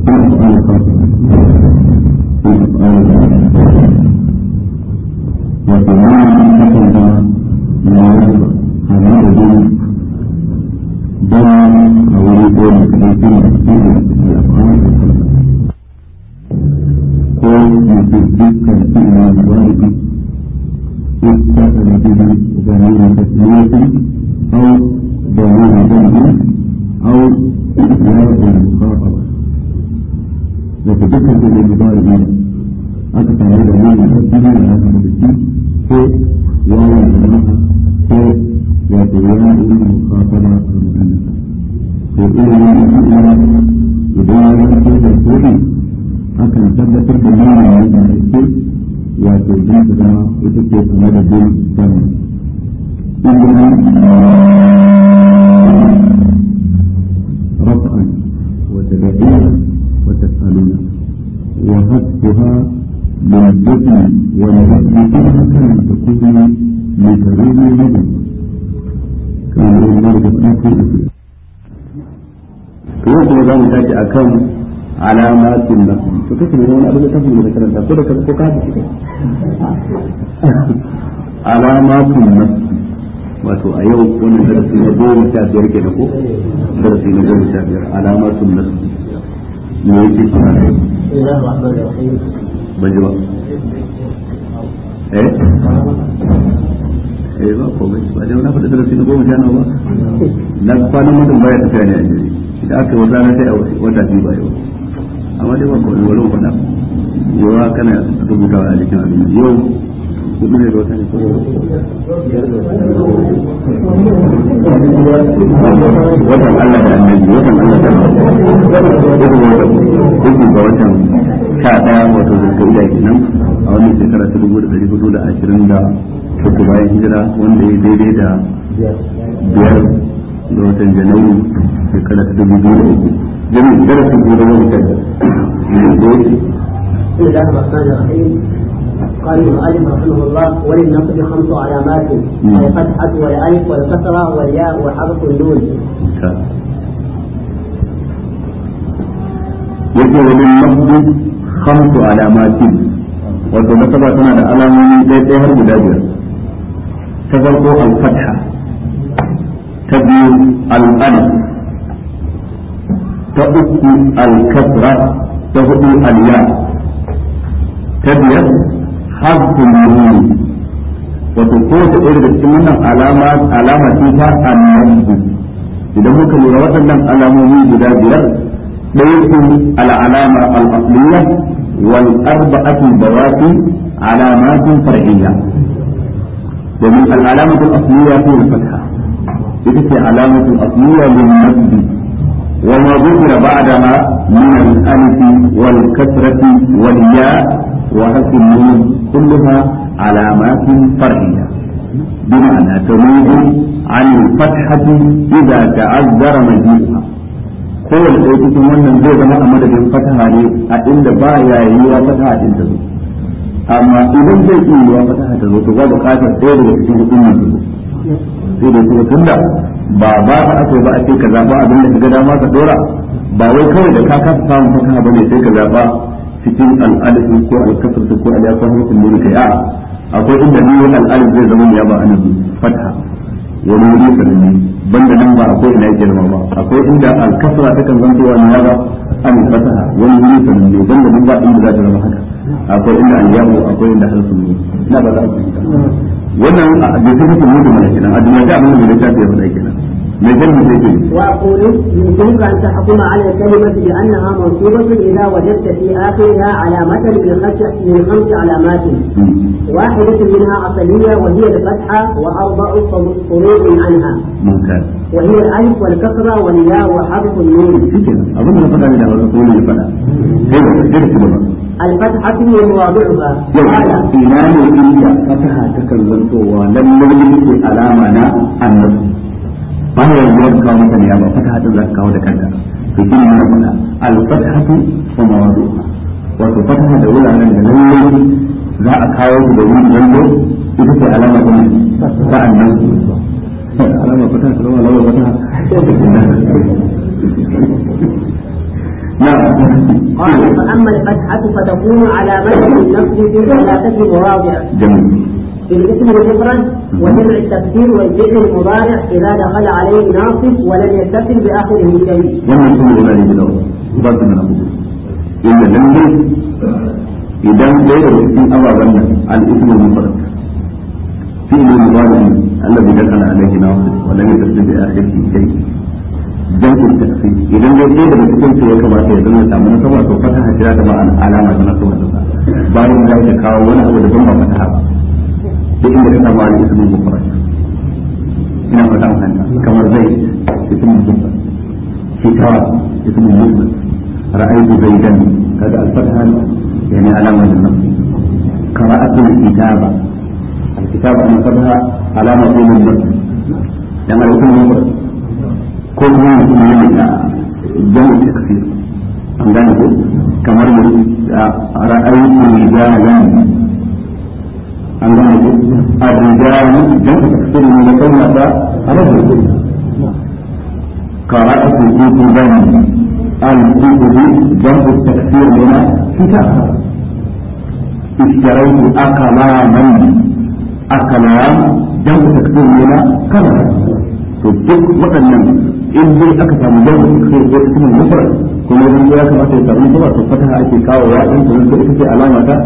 الأفعال الخاصة في الأفعال وكمان تكلم ما يرضى هذا الدين دم أو يقول كثير من الأفعال الخاصة قول يجدك الفعل الوارد اتصل به ضمير تسمية أو ضمير جمع أو إسناد المخاطبة وتذكر في المضارع أكثر من ضمير تسمية على هذا ko yawan jama'a ko wato yawan mukhataba al-mu'annas to ilimin da idan ya zanto da kodi akan tabbatar da nuna wanda ake wato don su zama ita ce kuma da bin sani رفعا وتدعيا وتسألون وهتفها للجسم والرفع كلها كان تكون لتروي النبي كان الله يقول في yau kuma za mu tashi a kan alamatin nasu to kake ne wani abin da kafin da karanta ko da ka ko ka haɗa shi alamatin nasu wato a yau wannan darasi na goma sha biyar ke da ko darasi na goma sha biyar alamatin nasu me yake shi na ban ji ba eh eh ba ko bai ba dai na faɗi darasi na goma sha nawa ba na kwanan mutum baya tafiya ne a jiri da aka wata na sai a wata biyu ba yau amma dai ba ko wani wani faɗa yawa kana rubutawa a jikin abin yau hudu ne da wata ne watan Allah da annabi watan Allah da annabi ga watan sha ɗaya wato zulkaida kenan a wannan shekara ta dubu da ɗari hudu da ashirin da uku bayan hijira wanda ya daidai da biyar da watan janairu shekara ta dubu biyu da uku jami'in darasin ko da wani kai بسم الله الرحمن الرحيم قال المؤلف رحمه الله وللنصب خمس علامات الفتحة والألف والكسرة والياء وحرف النون. yake wajen nafsu khamsu alamatin wato nasaba tana da alamomi ɗaya ɗaya har guda biyar ta farko al-fatha ta biyu al-alif ta uku al-kasra ta hudu al-ya ta biyar harfun nuni wato kowace ɗaya daga cikin wannan alama alama ce ta annabi idan muka lura waɗannan alamomi guda biyar ɗaya su al'alama al-asliya wal arba'atu bawati alamatin far'iyya domin al'alamatu al-asliya ce al-fatha ita ce alamatu al-asliya lin nasbi وما ذكر بعدها من الألف والكسرة والياء وحرف النون كلها علامات فرعية بمعنى تميز عن الفتحة إذا تعذر مجيئها kowane ɗaya cikin wannan zai zama a madadin fataha ne a inda ba ya yiwuwa fataha din ta zo amma idan zai iya yiwuwa fataha ta zo to ba buƙatar ɗaya daga cikin hudun nan sai da kuma tunda ba ba ta ake ba a ce ka zaɓa abin da ka ga dama ka dora ba wai kawai da ka kasa samun fataha ba ne sai ka zaɓa cikin al'adatu ko al'kasarta ko al'yafa hukun ne kai a akwai inda ni al'adar zai zama ya ba ana fataha wani wuri sananne banda nan ba akwai ina girma ba akwai inda al-kasra ta kan zanto wa ya ba an fataha wani wuri sananne banda nan ba inda za ta zama haka akwai inda al-yahu akwai inda harsun ne ina ba za a fahimta wannan da ta fi mutum ne kenan a duniya da abin da ya tafi ya faɗa kenan mai kalmar sai ke وأقول يمكنك أن تحكم على الكلمة بأنها منصوبة إذا وجدت في آخرها علامة من خمس من خمس علامات واحدة منها أصلية وهي الفتحة وأربع فروع عنها ممتاز وهي الألف والكسرة والياء وحرف النون shikenan abin da na faɗa ne da wani kuma ya faɗa sai da sai da shi ba الفتحة هي مواضعها yau قال ina ne inda fataha ta kan zantowa lallai yake alama na annabi ba ya yi wani kawo mata ne ya ba fataha ta za ka kawo da kanta to shi ne na faɗa al-fatahatu wa mawadu'a wato fataha da wuraren da lallai za a kawo su da wuri zanto ita ce alama ta ne ta annabi alama fataha ta zama alama fataha نعم قال فأما الفتحة فتكون علامة للنصب في ثلاثة مواضع جميل في الاسم المفرد وجمع التفسير والفعل المضارع إذا دخل عليه ناصب ولم يتصل بآخره شيء. wannan shi ne zai da ba su mana hudu inda lalle idan ɗaya daga cikin ababen nan al-ismu mufrad fi ne mudari alladhi dakala alayhi nasib wa lam yatasib bi akhirih shay jam'u taksir idan dai ɗaya daga cikin su ya kamata ya zama samu nasaba to fataha jira da ba alama ta nasaba ta bayan da ya kawo wani abu da ban ba fataha ba duk inda ka samu al-ismu mufrad ina fata mun kamar zai ismu mufrad كتاب اسم المسلم رأيت زيدا هذا الفتحة يعني علامة للنصب قرأت الكتابة الكتابة أنا فتحة علامة للنصب لما يكون مفرد كل ما يكون جمع تكسير an gane ko kamar ra'ayi rijalan an gane ko ar-rijalan dan tafsir ne da kalma ta rajul قرأت كتبا الكتب جمع التكسير هنا كتاب اشتريت أقلاما أقلام جمع التكسير هنا كلام to duk waɗannan in dai aka samu jami'a sai ko cikin mufrad kuma idan ya kamata ya samu kuma to fataha ake kawo wa in to ita ce alama ta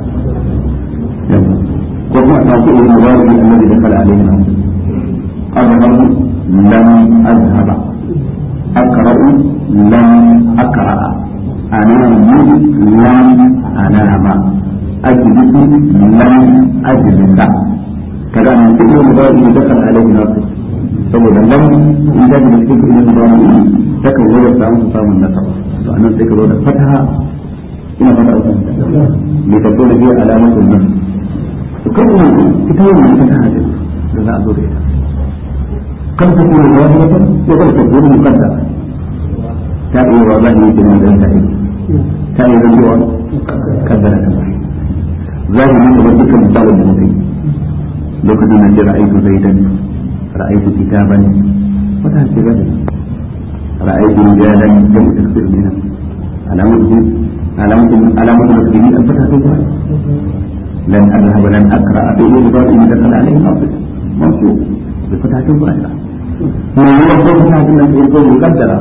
ko kuma ta ce ibn mubarakin annabi da kala alaihi azhar lam azhaba أقرأ لم أقرأ أنام لم أنام أجلس لم أجلس كذا من فكر المضارع دخل عليه ناصر saboda lam in da da cikin ilmin mudari takan zo da samun samun nasaba to anan sai ka zo da fataha ina fata uku me ka zo da biya alamatul nas to kan ita wannan fataha da za a zo da ita قد تكون ظاهرة وقد تكون مقدرة تأتي والله يمكن أن تنتهي تأتي ذكر كذلك ظاهر يتوجه مثال الموتي لو كنت نجي رأيت زيدا رأيت كتابا وتهت ذلك رأيت رجالا جمع تكسير منها علامة علامة علامة نفسه الفتحة الظاهرة لن أذهب لن أقرأ في إيه إن دخل عليه ناصب منصوب بفتحة ظاهرة ما هو فتحة التي يكون مقدرة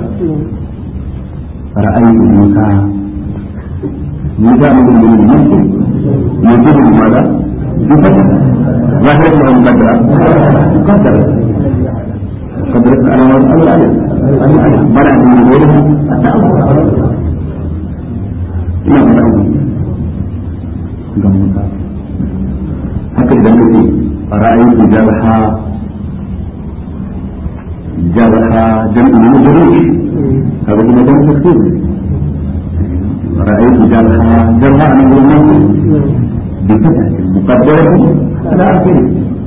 رأيت موسى موسى من من المنصب يجب ماذا؟ بفتحة ظاهرة أو مقدرة؟ مقدرة قدرت على الألف الألف بلع من غيرها التأمر إلى موسى هكذا نقول رأيت جرحى جرحى جمع من جروح هذا هو جمع تكتير رأيت جرحى جرحى من المنزل بفتح مقدرة على آخره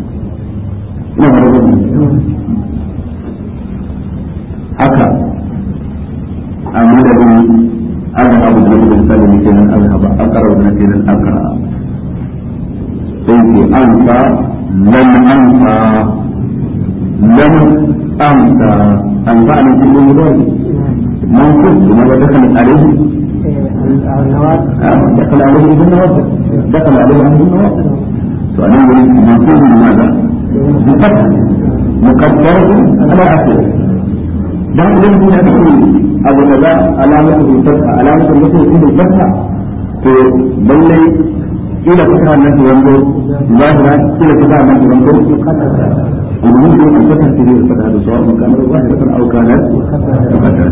haka a madadin azhabu da wani misali ne kenan azhaba akara wani kenan akara sai ke ansa lan ansa lan ansa an ba ne cikin mudari منصوب لماذا دخل عليه دخل عليه ابن نوافل دخل عليه ابن نوافل فأنا منصوب لماذا؟ بفتح مقدرة على آخره dan idan kun yi abu da za alamatu bil fatha alamatu mutum bil fatha to lallai ila fatha nan da wando zahira ila fatha nan da wando ومن دون أن تفتح في الفتح هذا سواء كانت ظاهرة أو كانت مقدرة.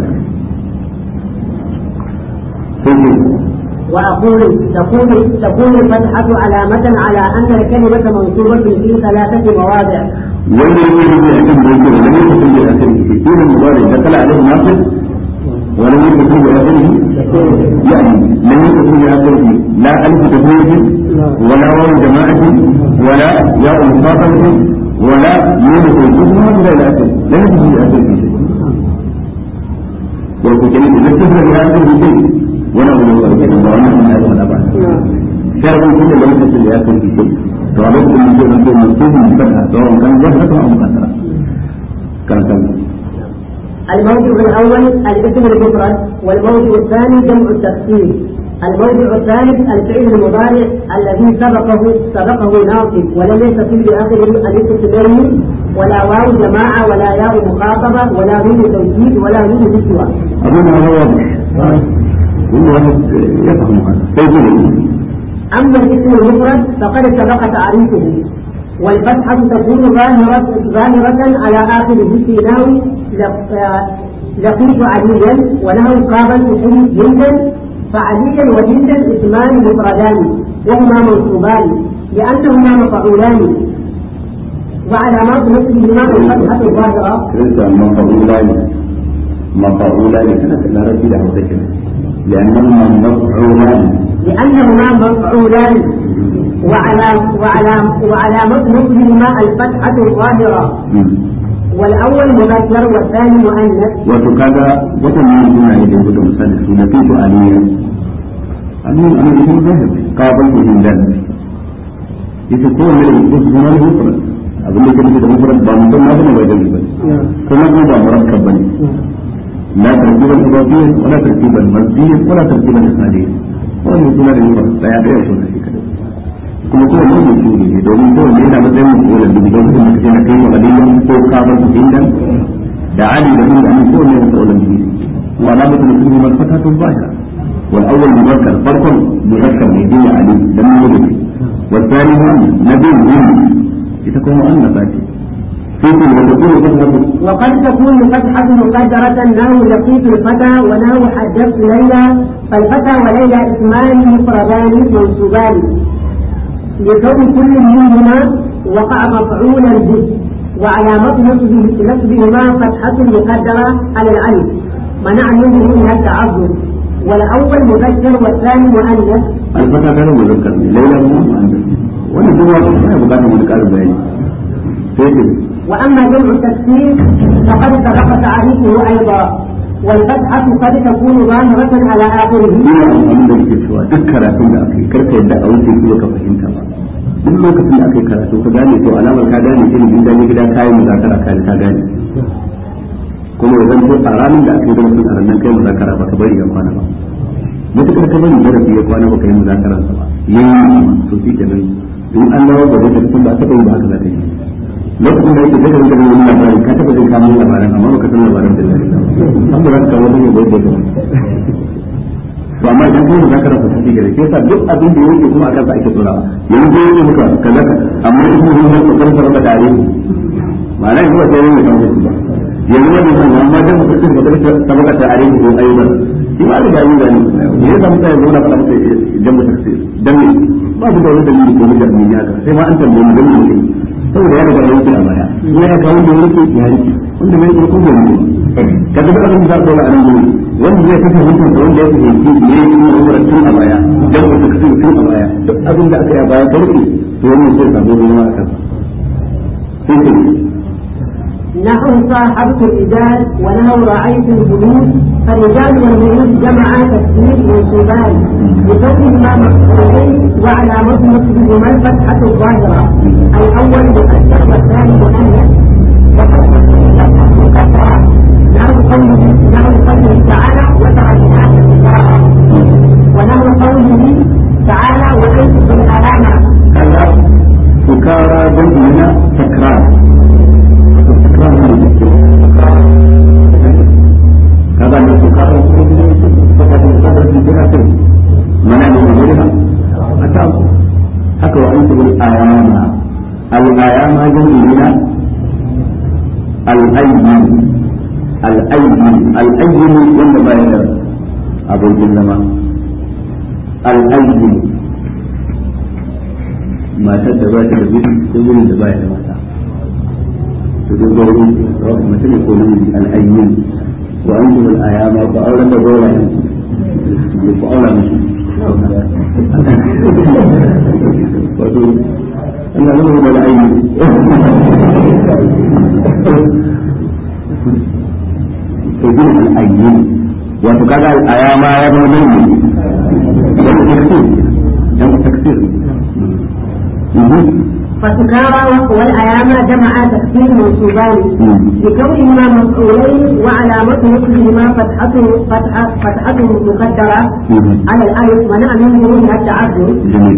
وأقول تكون تكون الفتحة علامة على أن الكلمة منصوبة في ثلاثة مواضع. wanda yake rubuta akan da yake wani lokacin da akan shi shi ne mubari da kala alaihi nasir wani lokacin da akan shi yani lam yakun ya akan shi la alif tafsir wala waw jama'ati wala ya al-mufassal wala yunus al-jumla ila al-akhir lam yakun ya akan shi wa ko kenan da tafsir ya akan shi wala wala wala kenan ba wannan ne ya ba sharri kuma da lokacin da ya akan shi to a lokacin da zai zanto mutum da fata to an kan wata ta amma kasara kan kan الموضع الأول الاسم المفرد والموضع الثاني جمع التفسير الموضع الثالث الفعل المضارع الذي سبقه سبقه ناصب ولم يتصل بآخره ألف سليم ولا واو جماعة ولا ياء مخاطبة ولا نون توكيد ولا نون نسوة. أظن هذا واضح كل واحد يفهم هذا طيب أما الاسم المفرد فقد سبق تعريفه والفتحة تكون ظاهرة ظاهرة على آخره في نحو لقيت عليا ونحو قابلت جندا فعليا وجندا اسمان مفردان وهما منصوبان لأنهما مفعولان وعلامات نصبهما الفتحة الظاهرة. مفعولان مفعولان كانت العرب له ذكر لأنهما مفعولان لأنهما مفعولان وعلى وعلى وعلامة نصبهما الفتحة الظاهرة والأول مذكر والثاني مؤنث وكذا وتمام هنا إذا كنت مثلا لقيت عليا علي أنا اسم ظاهر قابلت هندا يتكون من الاسم المفرد abin da ke nufi da mufrad ba mutum na bane bai gani bane kuma ko ba murakkab bane la tarkiban idafiyyan wala tarkiban mazdiyyan wala tarkiban isnadiyyan wannan suna da mufrad daya daya ko da shi kadai kuma ko mun yi shi ne domin ko ne yana matsayin mutum da don kuma kace na kai wa aliyan ko ka bar su indan da ali da mun da an ko ne da wannan shi wa alamatu mutum man fatatu zahira wal awwal mudakkar farkon mudakkar ne dai ali dan mun yi والثاني نبي ita kuma an nasa ce sai ku da kuma فتحة وقد تكون فتحة مقدرة نحو لقيت الفتى ونحو حدثت ليلى فالفتى وليلى اسمان مفردان منصوبان لكون كل منهما وقع مفعولا به وعلامة نصبه نصبهما فتحة مقدرة على الألف منع منه من التعذر والأول مذكر والثاني مؤنث الفتى كان مذكر ليلى مؤنث وانا جوا ما بقى مذكر بيني سيدي وأما جمع التكسير فقد سبق تعريفه أيضا والفتحة قد تكون ظاهرة على آخره ina amfani da ke cewa duk karatun da aka yi karka yadda a wuce kuma ka fahimta ba duk lokacin da aka yi karatu ka gane to alamar ka gane shi ne in gane gida ka yi muzakara ka ka gane kuma ya zanto a ranar da aka yi darasin a ranar kai muzakara ba ka bari ya kwana ba matukar ka bari darasi ya kwana ba ka yi muzakaransa ba yayi to shi kenan in an dawo ba da tun ba ta yi ba haka za ka yi lokacin da yake daga rinka da wani labari ka taba jin kamun labaran amma baka san labaran da zai an ba za ka kawo wani bai da to amma idan kuma za ka rasa tafi gare ke sa duk abin da yake kuma akan sa ake tsora yanzu yake muka kaza ka amma in kuma yin wasu kan sarrafa tare ma'ana yanzu ba sai yin kan wasu ba yanzu wani san amma dan mutum da kada sabaka tare ko ayyukan shi ma da yi gani ne ya samu sai zauna fara mutum idan mutum sai dan ne ba su da wani dalili ko mutum ne ya ka sai ma an tambaye mu dan mutum saboda ya riga ya wuce a baya ya ya kawo da yake ya rike wanda mai ko da ne ka ga abin da za ka a nan gurin wanda zai kashe mutum da wanda ya fahimci ne ya yi umar tun a baya dan ku kashe tun a baya duk abin da aka yi a baya barki to wannan sai sabo ruwa a kansa sai ce نحو صاحبت الرجال ونحو رأيت البنود فالرجال والبنود جمعا تكسير منصوبان بكونهما مفعولين وعلامة نصبهما الفتحة الظاهرة الأول مؤثر والثاني مؤنث وقد تكون الفتحة مكسرة نحو قوله نحو قوله تعالى وتركناك سكارى ونحو قوله تعالى وأنتم الألامة kaza sukara jam'ina takrar kaga da sukara ko ne ko da sukara da kira ce mana ne ne ba ata haka wa antu bil ayama al ayama jam'ina al ayyin al ayyin al ayyin wanda ba ya da abokin zama al ayyin matar da ba ta da miji ko mijin da ba ya da mata to duk gauri rabu mace ne ko namiji al'ayyin wa an kuma al'ayama ba auren da gaura ne ku aura musu wato ina nuna da al'ayyin to yin al'ayyin wato kaga al'ayama ya zama namiji wanda taksir dan taksir فسكارى والأيام جمع تكسير منصوبان لكونهما مفعولين وعلامة نصبهما فتحة فتحة فتحة مقدرة على الألف منع من ظهورها التعذر جميل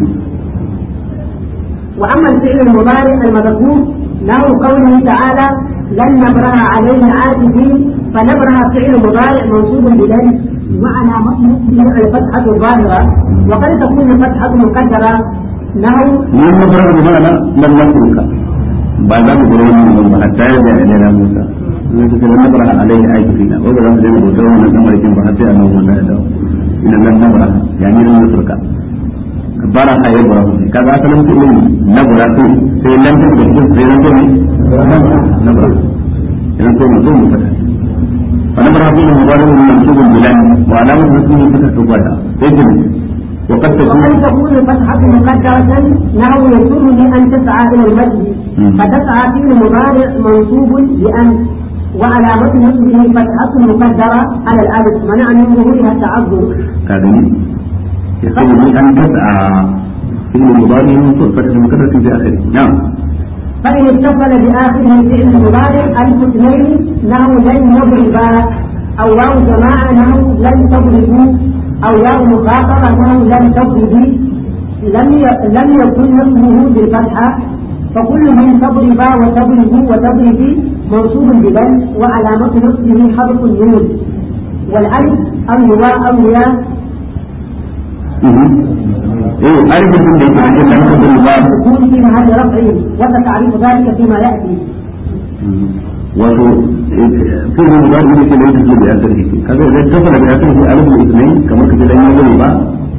وأما الفعل المضارع المذكور له قوله تعالى لن نبرها عليه عاكفين فنبرها فعل مضارع منصوب بلن وعلامة نصبه الفتحة الظاهرة وقد تكون الفتحة مقدرة له من نظر بمعنى لم نترك بعد ذلك يقولون حتى يرجع إلينا موسى لكن لم نبرح عليه آية فينا وبلا ما زين بوتوا من الأمر يتم حتى أنه من هذا إن لم نبرح يعني لم نترك برح يبرح كذا أصلا تقول نبرح في لم تكن في لم تكن نبرح لم تكن ثم فتح فنبرح فيه مضارع منصوب بلان وعلامة نصبه فتح تقالها يجب وقد تكون وقد تكون الفتحة مقدرة نحو يسرني أن تسعى إلى المسجد مم. فتسعى فعل مضارع منصوب بأن وعلامة نصبه فتحة مقدرة على الألف منع من ظهورها التعذر كاذني يقول أن تسعى في المضارع منصوب فتح مكررة في آخره نعم فإن اتصل بآخره فعل مضارع ألف اثنين نحو لن يضربا أو واو جماعة نحو لن تضربوا أو ياء مخاطبة نحو لن تضربي لم ي- لم يكن نصبه بالفتحة فكل من تضربا وتضربوا وتضربي منصوب بلن وعلامة نصبه حرف النون والألف أو الواء أو الياء إيه أعرف أن ليس عندك أن تقول الباب تكون في محل رفع وستعرف ذلك فيما يأتي wato في المضارع يمكن أن يتصل بآخره كذا إذا اتصل بآخره ألف الاثنين كما كتب لن يقول با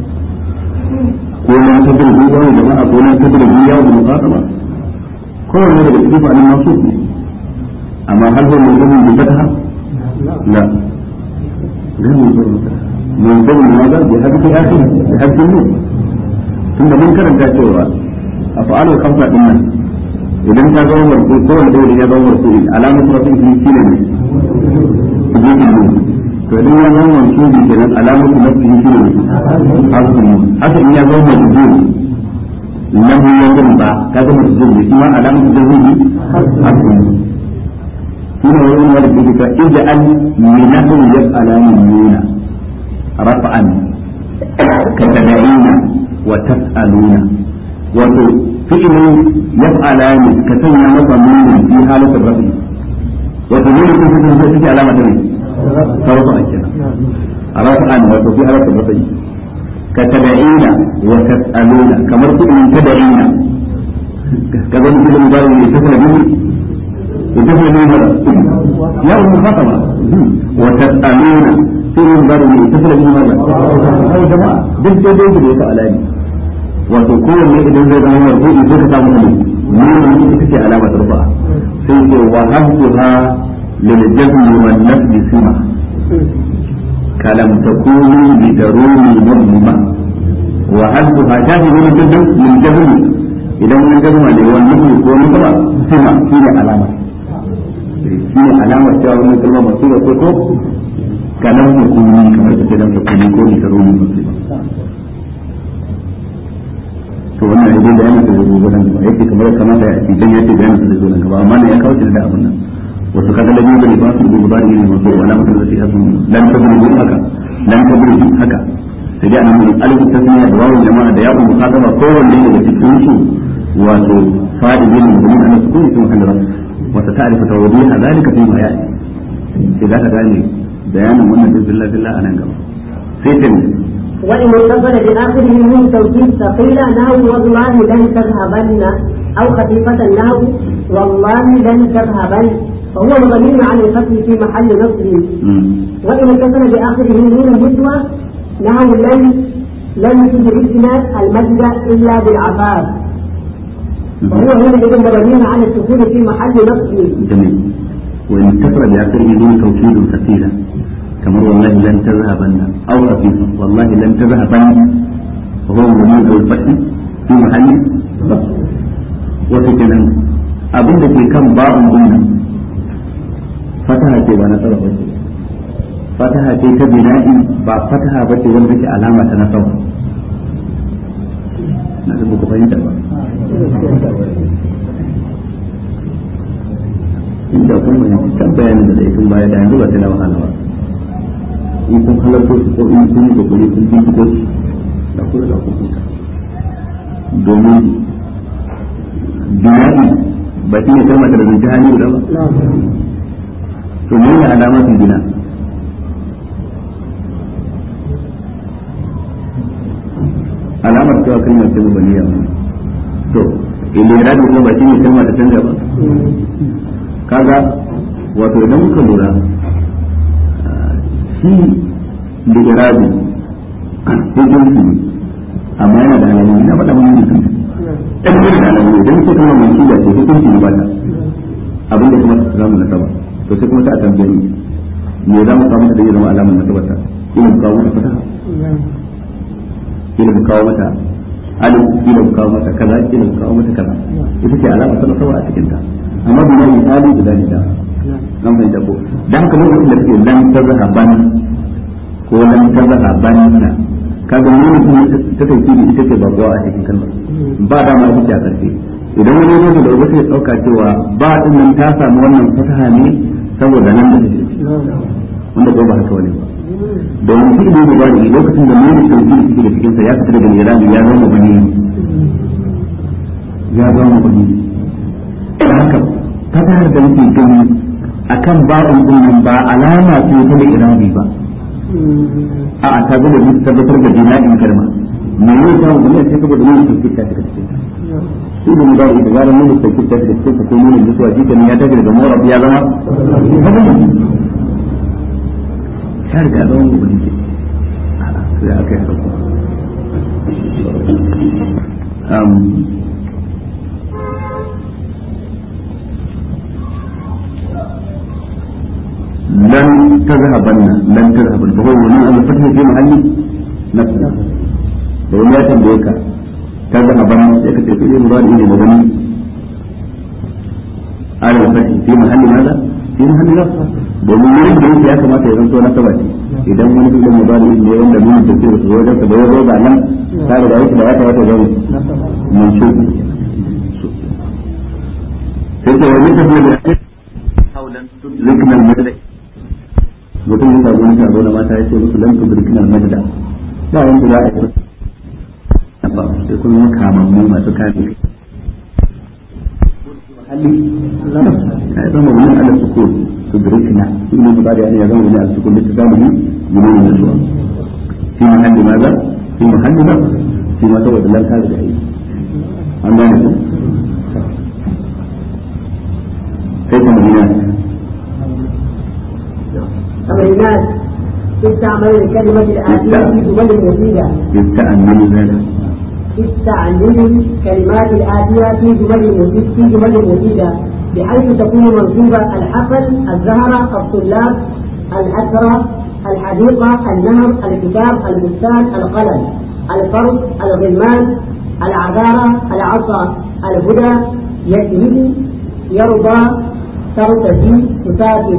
كون تدري بي واو جماعة كون تدري بي واو المخاطبة كون هذا يكتب عن المنصوب أما هل هو منصوب بفتحة؟ لا غير منصوب بفتحة منصوب لماذا؟ بحذف آخره بحذف النون ثم من karanta cewa أفعال الخمسة ɗin idan ta zama marfu ko wanda ya zama marfu alamar rafi shi shine ne sujudin ne to idan ya zama mansubi kenan alamar rafi shi ne harfin ne haka in ya zama majzum lam yakun ba ka zama majzum ne kuma alamar jazmi harfin ne shine wurin wanda ke cewa idza an minahu yaf'alani nuna rafa'an katada'ina wa tas'aluna wato fi'ilin yaf'alani ka sanya masa nuni fi halatar rafi wato nuni kun fitin sai take alama da ne sarfa a kenan rafa'an wato fi halatar rafi ka tada'ina wa tas'aluna kamar fi'ilin tada'ina ka zama fi'ilin bari ne ta sanar bihi ita ce ne mara ya umu fatama wa tas'aluna fi'ilin bari ne ta sanar bihi mara ai jama'a duk dai dai da ya fa'ala ne wato kowanne idan zai zama marfu'i sai ka samu ne nuna ita ce alama ta rufa sai ce wa hamduha lil jazmi wan nasbi sima kalam takunu bi daruni mudlima wa hamduha jahi min jazm min jazmi idan wani jazma ne wani nasbi ko wani ba sima shine alama shine alama cewa wannan kalma masu ko ko kalam takunu kamar ta ce lam takunu ko bi daruni mudlima to wannan idan da yana da rubutu nan gaba yake kamar kamata ya idan yace da yana da rubutu nan gaba amma ne ya kawo shi da abin nan wato kaga da yin da ba su da mudari ne masu wala mutum da shi hasu lan tabri haka lan tabri haka sai dai annabi alif tasmiya da wawu jama'a da ya'u mukataba kowanne daga cikin su wato fa'idin da mun ana su kuma sun halra wata ta'rifu tawdiha zalika fi ma ya'i sai zaka gane bayanin wannan billahi billah anan gaba sai ta وإن اتصل بآخره من توكيد ثقيلة نحو والله لن تذهبن أو خفيفة نحو والله لن تذهبن فهو مبني على الفتح في محل نصب وإن اتصل بآخره من نسوة نحو لن لن تدركنا المجد إلا بالعفاف فهو هنا إذن مبني على السكون في محل نصب جميل وإن اتصل بآخره من توكيد ثقيلة كما والله لن تذهبن أو خفيفا والله لن تذهبن وهو مبني على الفتح في محل نصب وسكنا abin da ke kan ba'un dinnan fataha ce ba na sarrafa ba ce fataha ce ta bina'i ba fataha ba ce wanda take alama ta nasaba na da ku fahimta ba inda kun fahimci can bayanin da zai tun baya da yanzu ba ta na wahala ba in kun halarta su ko in kun yi kokari kun binciko su da kuma da kun huta domin jina'i ba shi ne kalmar da zai hali guda ba to me ne alamar su gina alamar cewa kalmar ce mabaniya to ilirabi kuma ba shi ne kalmar da canja ba kaga wato idan muka lura shi ilirabi hukunci ne amma yana da alamomi na faɗa mun mutum ɗan da alamomi idan ce kalmar mai shiga ce hukunci ne ba ta abin da kuma ta samu nasaba to sai kuma ta a tambaye ni me za mu kawo mata da ya zama alamar nasabar ta ina mu kawo mata fataha ina mu kawo mata alif ina mu kawo mata kaza ina mu kawo mata kaza ita ce alamar ta nasaba a cikin ta amma bi mai misali guda ne da an fahimta ko dan haka lokacin da kake lan tazhaban ko lan tazhaban na kaga mun ta tauki da ita ce babuwa a cikin kalmar ba da ma ita a karfe idan wani ne da wata ya dauka cewa ba din nan ta samu wannan fataha ne saboda nan da take wanda ko ba haka wani ba domin shi ne ba da lokacin da mun tauki da take cikin sa ya fita daga irani ya zama bani ya zama bani haka fatahar da muke gani akan ba'un din nan ba alama ce ta da irabi ba a ta gaba da tabbatar da jina'in kalma me ne ta mu ne sai saboda mun tauki ta daga cikin shi da mudari da zaran mun tauki ta daga cikin ko mun da suwa jikin ya tafi daga mawrab ya zama ya riga zama mu bane ke sai aka yi haka لن تذهبن لن تذهبن فهو ولي أن الفتح في محل نفسه لو لا تنبيك تذهبن سيكت في المضارع لمدني على الفتح في محل ماذا؟ في محل نفسه domin wurin da yake ya kamata ya zanto na saba ce idan wani filin mubari ne wanda nuna tafiya da zuwa da bayan roba nan ta da yake da ya kamata ya zama mun shi sai ta wani tafiya da ya haulan tudrikna al-madad mutum ya samu wani taro da mata ya ce musu lan tudrikna al-madad ba wanda za a yi ba sai kun zama kamammu masu kame hali ya zama wani ala sukun tudrikna shi ne mutane ya zama wani ala sukun da ta samu ne gudun da suwa fi mahalli maza fi mahalli ba fi ma saboda lan kare da aiki an gane ku sai kuma gina تمرينات استعمل الكلمة الآتية في جمل مفيدة يستأمن ذلك استعمل الكلمات الآتية في جمل مفيدة في جمل مفيدة بحيث تكون منصوبة الحقل الزهرة الطلاب الأسرة الحديقة النهر الكتاب البستان القلم الفرد الغلمان العذارة العصا الهدى يكذب يرضى ترتدي تسافر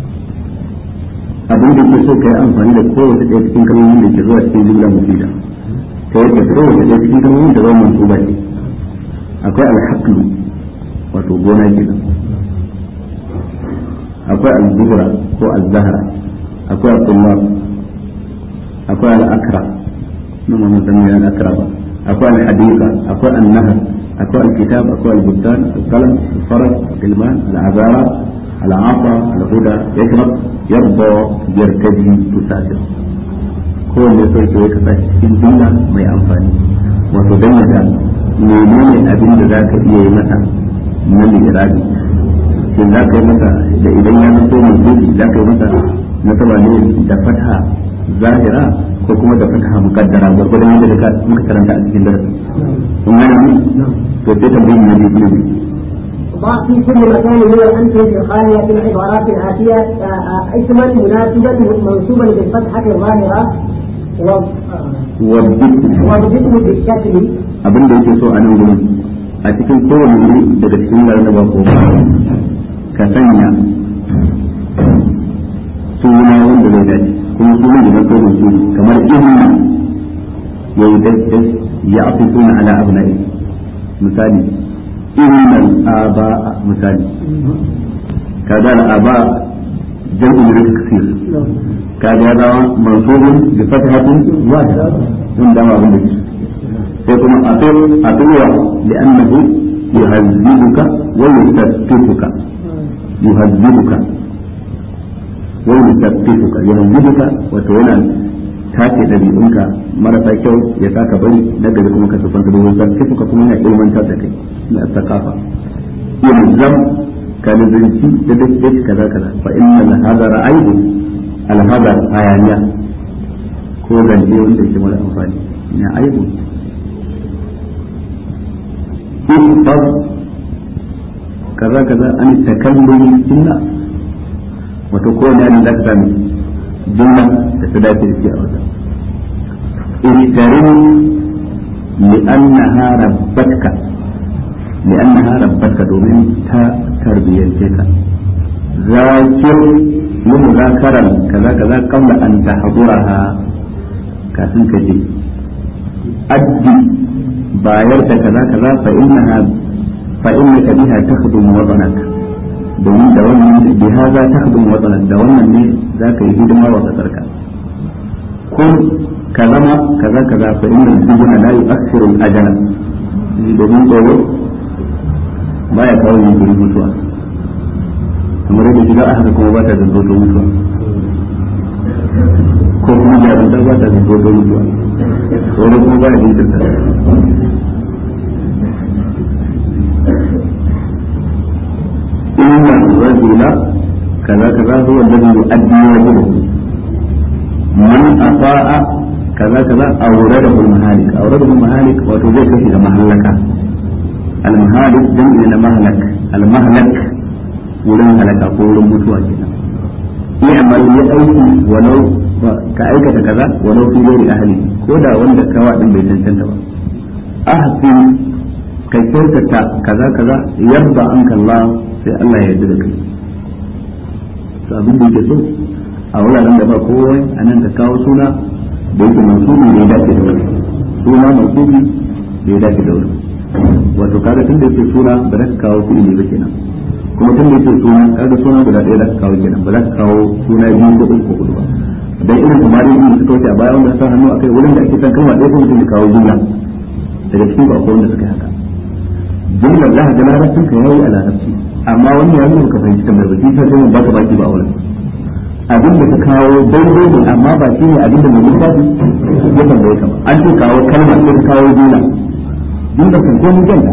abin da ke so ka yi amfani da kowace ɗaya cikin kalmomin da ke zuwa cikin jumla mufida ta yadda kowace ɗaya cikin kalmomin da zama mansuba ce akwai alhaqlu wato gona kenan akwai al-zuhra ko al-zahra akwai al-tullab akwai al-akra nan ma mun san me al-akra ba akwai al-hadiqa akwai an-nahr akwai al-kitab akwai al-bustan al-qalam al-faras al-ilman al-azara al-afa al-huda yashrab yarda yartaji tusafir kowanne so ke ka sa cikin jumla mai amfani wato dan ya ga menene abin da zaka iya yi masa na lirabi shin za ka yi masa da idan ya zanto mai za ka yi masa na saba ne da fatha zahira ko kuma da fatha muqaddara gurgurdan yadda ka muka karanta a cikin darasi kun gane to sai tambayin ne ne ضع في كل مكان من الأمثلة الخالية في العبارات الآتية اسما مناسبا منصوبا بالفتحة الظاهرة والذكر بالشكل abin da yake so a nan gurin a cikin kowane wuri daga cikin garin da ba ko ka sanya suna wanda zai dace kuma sunan da ko mai suna kamar ibn ya yi daddai ya afi suna ala abnai misali innal aba'a misali kaga al aba jam'u min taksir kaga ya zama mansubun bi fathatin wahida sun dama abin da ke sai kuma atul atulwa li'annahu yuhazzibuka wa yusaffifuka yuhazzibuka wa yusaffifuka yuhazzibuka wato yana tace ɗabi'unka marasa kyau ya saka bari na gari kuma ka sufanta domin sarkifuka kuma yana ilmantar da kai na sakafa ilzam ka nazarci da duk kaza kaza fa inna al-hadara aibu al-hadar hayaniya ko zance wanda ke mara amfani na aibu ihfaz kaza kaza an takallumi sunna wato ko ne an zaka sami jumla da ta dace da shi a wata ihtarim li'annaha rabbatka li'annaha rabbatka domin ta tarbiyyance ka zakir yi muzakaran kaza kaza qabla an tahduraha kafin ka je addi bayar da kaza kaza fa innaha fa innaka biha takhdumu watanaka domin da wannan bi haza takhdumu watanaka da wannan ne zaka yi hidima wa kasarka kun ka zama kaza kaza fa inna al-sujuna la yu'akhiru al-ajala domin tsoro baya kawo yin mutuwa kamar yadda shiga a haka kuma ba ta zanto mutuwa ko kuma jarumta ba ta zanto mutuwa tsoro kuma ba ya jinkirta inna rajula kaza kaza huwa alladhi yu'addi wajibahu man afa'a kaza kaza awradahu al-mahalik awradahu al-mahalik wato zai kashi da mahallaka al-mahalik jam'i na mahlak al-mahlak wurin halaka ko wurin mutuwa kenan yi amal ya aiki walau ka aikata kaza walau fi ghairi ahli ko da wanda kawa din bai cancanta ba ahsin ka kyautata kaza kaza yarda anka Allah sai Allah ya yarda da kai to abin da yake so a wuraren da ba kowa a nan ka kawo suna da yake mansubi da ya dace da wani suna mansubi da ya dace da wani wato kaga tun da yake suna ba za ka kawo fi'ili ba kenan kuma tun da yake suna kaga suna guda ɗaya za ka kawo kenan ba za ka kawo suna biyu ko uku ko hudu ba dan irin kamar yin suka wuce a baya wanda sa hannu akai wurin da ake san kalma ɗaya ko mutum ya kawo jumla daga cikin ba akwai wanda suka yi haka jumlar za ka ga larabcin ka yayi a larabci amma wani ya nuna ka fahimci tambayar ba shi sai mun baka baki ba a wurin abin da ka kawo daidai ne amma ba shi ne abin da mai littafi ya tambaye ka ba an ce kawo kalma sai ka kawo jumla jumla kan ko mun janta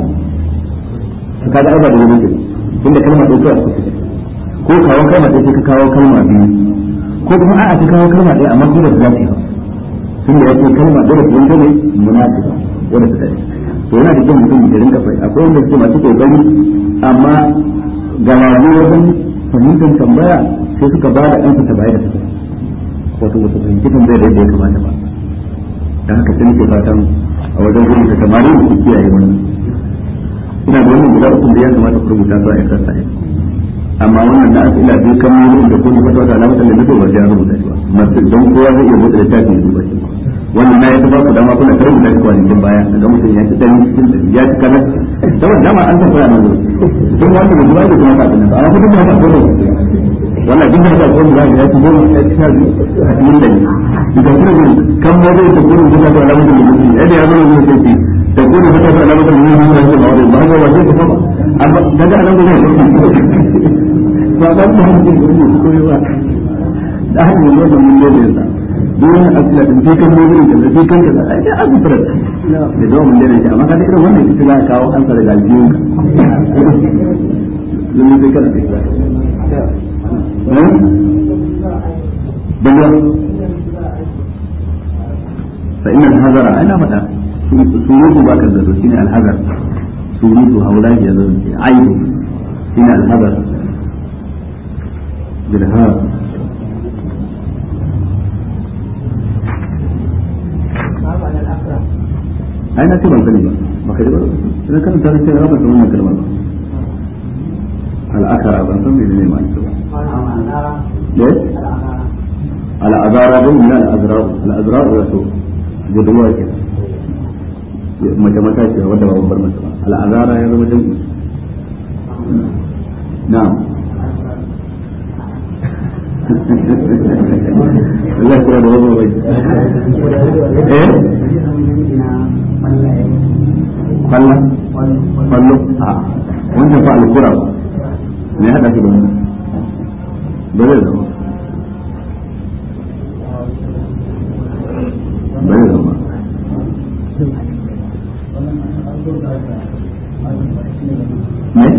ka kaga ai ba da wani tunda kalma ɗaya kawai aka fice ko kawo kalma ɗaya sai ka kawo kalma biyu ko kuma a'a ka kawo kalma ɗaya amma ko da za ta yi tunda ya ce kalma ɗaya da wanda ne munafiqa wanda ta dace to yana da kyau mutum ya rinka fahimta akwai wanda suke masu kokari amma ga wani wajen fahimtar tambaya sai suka ba da ɗansa ta baya da suka wato ba su fahimci tambayar da yadda ya kamata ba da haka sai nake fatan a wajen rubuta samari su kiyaye wannan ina da wannan guda uku da ya kamata ku rubuta su a exercise amma wannan da aka ila biyu kan mun da kuma fata da alamar da nake ba sai an rubuta shi ba masu don kowa zai iya rubuta littafi ya duba shi wannan na ya ta ba ku dama kuna karin da kwanakin baya ga mutum ya ci dan cikin da ya ci kana saboda dama an san fara nan don wanda da zuwa da kuma ta nan amma kuma ba ta ko wannan duk da ta ko da ya ci goma ya ci sha biyu a cikin da ni da kuma kan mu da ta kuma da ta alamar da mutum ya da ya zo ne sai تكون فتاة علامة المؤمنين من المعارض وهذا وظيفة طبعا أما بدأ أنا بذلك فأنا هم في كل واحد أهل من يوم من يوم يسا دون أسئلة في كم مؤمن كذا في كم كذا أي أبو فرد لدوم من يوم أما كذا إذا وانا إستلاء كاو أنصر إلى الجيوك لم يذكر الإسلام بالله فإن الهذا أنا متى surutu ba ka zato shine alhazar surutu haula ya zo aibu shine alhazar bilhar ai na ce ban sani ba ba ka ji ba idan kan ta ce ba san wannan kalmar ba al'akara ban san menene ma ita ba ne al'azara don min al'azra al'azra wato budurwa kenan mace mata ce wadda ba babbar mace ba al'azara ya zama jam'i na'am Allah ya da wani bai eh kwalla kwallo a wannan fa alkura ne hada shi da mu ba zai zama ba zai zama ne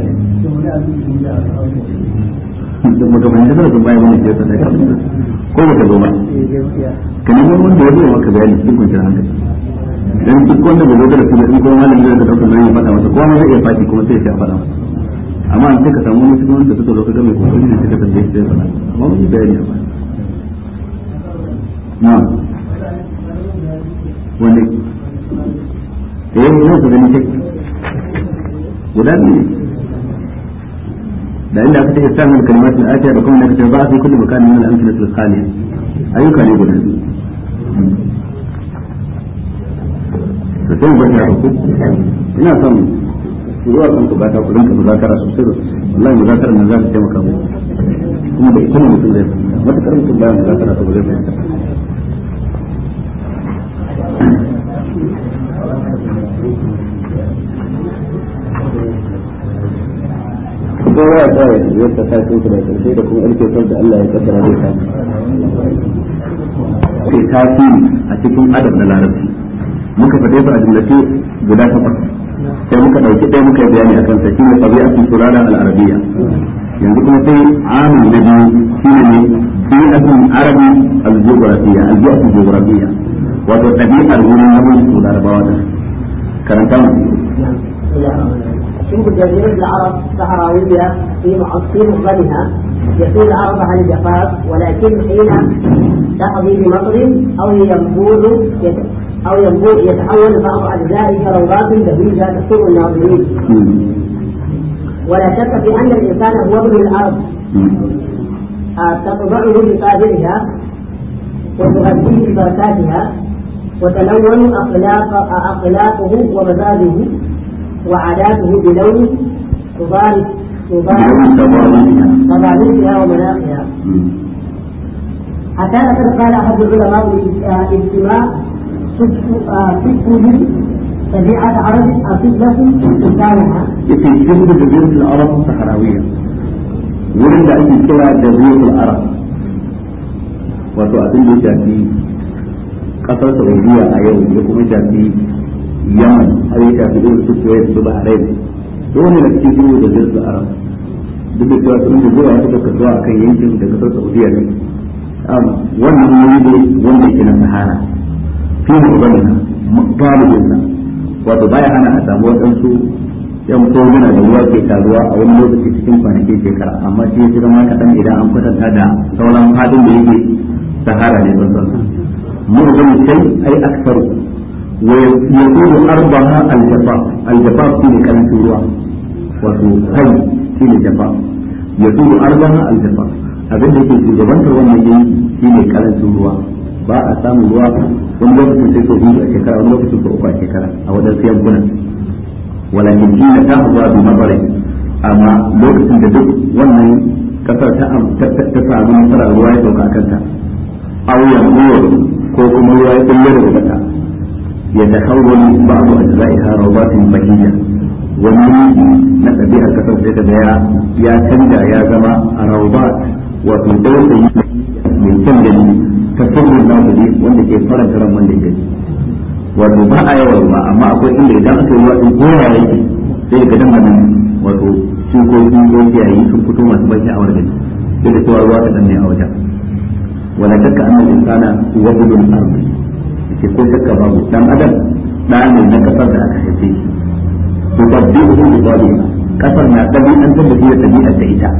mutum hanyar da sun bayan wani ke sanar da ko ba ka zo ba ka nemi wanda ya zo maka bayani cikin kwanciyar hankali dan duk wanda bai zo da su da in kuma malamin da ka dauka nan ya faɗa masa kowa zai iya faɗi kuma sai ya faɗa masa amma an sai ka samu wani cikin wanda suka zo ka ga mai kokari ne suka tambaye shi sai faɗa amma mun yi bayani a baya na wanda da yau ne su gani kai guda biyu da inda aka take samun kalmatin atiya da kuma nake ba fi kulli makanin min al-amsalati al-khaliya ayyuka ne guda biyu to sai ba ta ku ina son zuwa kan ku bata ku rinka muzakara sosai da sosai wallahi muzakara nan za ta taimaka mu kuma da ita ne mutum zai fahimta matakar mutum baya muzakara to ba zai fahimta kowa ya tsaya ya ta sa su da karshe da kuma alkefar da Allah ya kaddara zai samu sai tasiri a cikin adab na larabci muka faɗe su a jumlace guda takwas sai muka ɗauki ɗaya muka yi bayani akan sa shine tabi'atun surara al-arabiyya yanzu kuma sai amin na biyu shine ne bi'atun arabi al-jughrafiyya al-bi'atun jughrafiyya wato ɗabi'ar wurin zaman su larabawa da karanta mu شوف جزيرة العرب صحراوية في في مفردها يطول عرضها الجفاف ولكن حين تقضي بمطر أو ينبوذ أو ينبوذ يتحول بعض أجزائه كروضات بهيجة تسر الناظرين ولا شك في أن الإنسان هو ابن الأرض تطبعه بقادرها وتغذيه ببركاتها وتلون أخلاق أخلاقه ومزاجه وعاداته بلون تبارك تباركها ومناخها حتى لقد قال احد العلماء الاجتماع فكره طبيعة عرب أصيب لكم إنسانها. في جنب جزيرة العرب الصحراوية. ولد أن كلا جزيرة العرب. wato abin da ya shafi kasar saudiya a yau ya kuma shafi yaman har ya shafi irin su kuwait su bahrain dole na cikin irin da zirga arab duk da cewa sun da zuwa suka kasuwa akan yankin da kasar saudiya ne wannan wuri ne wanda yake na sahara fi mu ubanna galibin sa wato baya hana a samu waɗansu yan koguna da ruwa ke taruwa a wani lokaci cikin kwanakin shekara amma shi ya zama kaɗan idan an kwatanta da sauran fadin da yake sahara ne ban san mu'min shay ai aktaru ويكون أرضها الجفاف الجفاف في كلام سورة وتهي في الجفاف يكون أرضها الجفاف abin da ke shugabantar wannan yin shi ne karancin ruwa ba a samun ruwa wani lokacin sai sau biyu a shekara wani lokacin sau uku a shekara a wajen siyan gunan walakin shi na ta zuwa bi mabare amma lokacin da duk wannan kasar ta ta samu nasarar ruwa ya sauka a kanta auyan ko kuma ruwa ya kulle daga kasa يتحول بعض أجزائها روضات بهية ومن نتبع كثر ذلك يا يا تنجا يا زما روضات وفي دوسي من تنجل تسر الناظرين wanda ke faranta ran wanda ke wato ba a yawan ruwa amma akwai inda idan aka yi ruwa din kowa yake sai ga dan nan wato shukoki ko kiyayi sun fito masu ban sha'awar gani sai da cewa ruwa ta ne a wajen wala shakka annal insana huwa budul ardi ke ko shakka babu dan adam da ne na kasar da aka haife shi to babbi su da babu kasar na dabi an da shi da tabi'a ta ita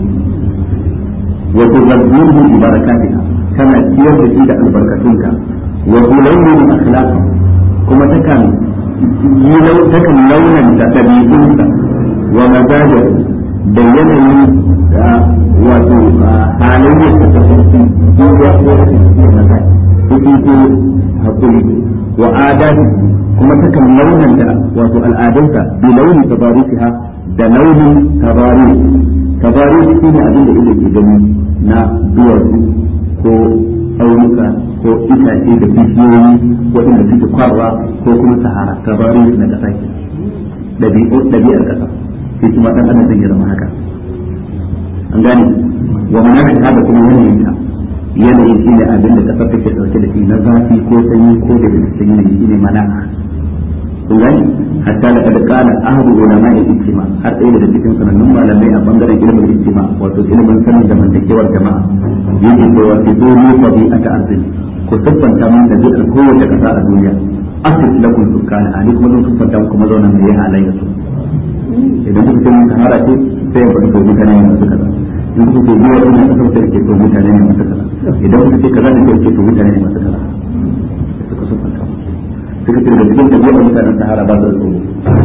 wa tuzabbihu bi barakatiha kana ciyar da shi da albarkatunka wa tulayyin akhlaq kuma takan yi takan launan da dabi'unsa wa mazajar da yanayin wato halayyar ta tafarki ko ya ko da shi na kai kuɗi ko hakuri wa adati kuma takan launanta wato al'adunsa bi launi tabarisiha da launin tabari tabari shi ne abin da ido ke gani na duwatsu ko tsaunuka ko itace da bishiyoyi waɗanda suke kwarwa ko kuma sahara tabari na ƙasa ke ɗabi'ar ƙasa sai kuma ɗan adam zai zama haka an gane wa manafi haka kuma yanayin ta yanayin shi ne abin da ƙasar take ɗauke da shi na zafi ko sanyi ko da cikin yanayi shi ne mana'a kun gani hatta da kada kana ahadu ulama da ijtima har ɗaya daga cikin sanannun malamai a bangaren ilimin ijtima wato ilimin sanin zamantakewar jama'a yake cewa fi dole tabi'ata arziki ko siffanta mun da zai kowace kasa a duniya asif lakum sukkana ani kuma zan siffanta muku mazaunan da ya halayya su idan kuka ce mun sahara ce sai ya faɗi ko mutane ne masu kaza in kuka ce biyar ina kasar da ke to mutane ne masu kaza idan kuka ce kaza ne ke to mutane ne masu kaza suka siffanta suka ce da cikin tafiyar mutanen sahara ba su da tsoro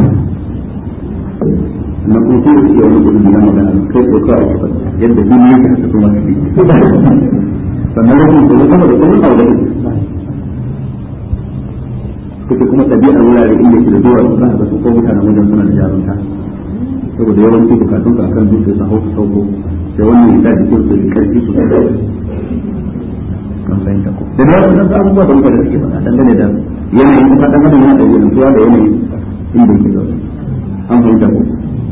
na kuma su iya wani gudu na magana kai ko kawai ake faɗi yadda shi ne yake haka kuma su bi sannan rashin tsoro sama da kuma aure suka kuma ɗabi'ar wurare inda ke da zuwa su za a ga su ko mutanen wajen suna da jarumta saboda yawanci bukatun su akan dutse su hau su sauko sai wannan ya sa jikin su da karfi su sai kan fahimta ko da na wasu abubuwa da mutane suke faɗa dangane da yanayin kuma ɗan adam yana da yanzuwa da yanayin inda yake zaune an fahimta ko